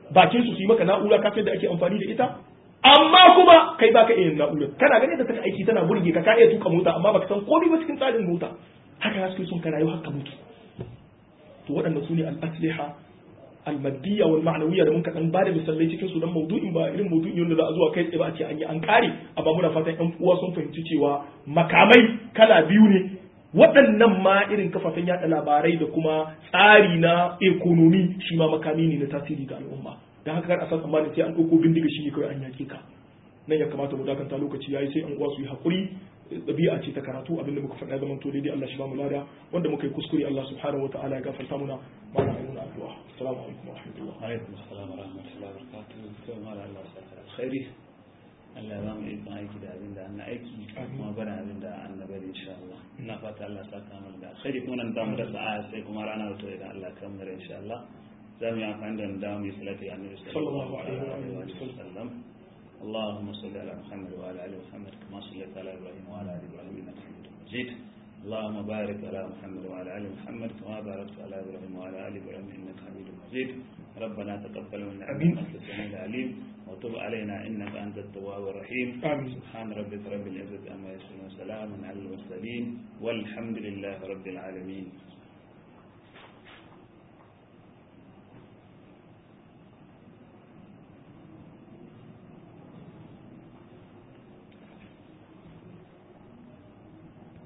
bakin su su yi maka na'ura ka da ake amfani da ita amma kuma kai baka iya yin na'urar kana ganin da take aiki tana burge ka ka iya tuka mota amma baka san komai ba cikin tsarin mota haka ya suke son ka rayu haka mutu to waɗanda su ne al-asliha al-maddiya wal ma'nawiyya da muka dan bada misalai cikin su dan maudu'in ba irin maudu'in yanda za a zuwa kai tsaye ba a ce an yi an kare amma muna fatan ƴan uwa sun fahimci cewa makamai kala biyu ne waɗannan ma irin kafafen yaɗa labarai da kuma tsari na ekonomi shi ma makami ne na tasiri ga al'umma dan haka kar a san tsammanin sai an ɗauko bindiga shi ne kawai an yaƙe ka nan ya kamata mu dakanta lokaci yayi sai an uwa su yi hakuri ɗabi'a ce ta karatu abinda muka faɗa zaman to daidai Allah shi ba mu lada wanda muka yi kuskure Allah subhanahu wa ta'ala ya gafarta muna ma na ayyuna addu'a assalamu alaikum wa rahmatullah alaikum assalam wa rahmatullahi wa barakatuh to mala Allah ya saka alkhairi Allah ya ba mu ikon aiki da abinda an aiki kuma bana abinda an na bari insha Allah ina fata Allah ya saka mana da alkhairi kuma nan zamu da sa'a sai kuma rana wato idan Allah ya kammala insha Allah za mu yi amfani da da mu yi salati annabi sallallahu alaihi wa sallam اللهم صل على محمد وعلى ال محمد كما صليت على ابراهيم وعلى ال ابراهيم انك حميد مجيد اللهم بارك على محمد وعلى ال محمد كما باركت على ابراهيم وعلى ال ابراهيم انك حميد مجيد ربنا تقبل منا انك انت السميع العليم وتب علينا انك انت التواب الرحيم آمين. سبحان ربك رب العزه عما يصفون وسلام على المرسلين والحمد لله رب العالمين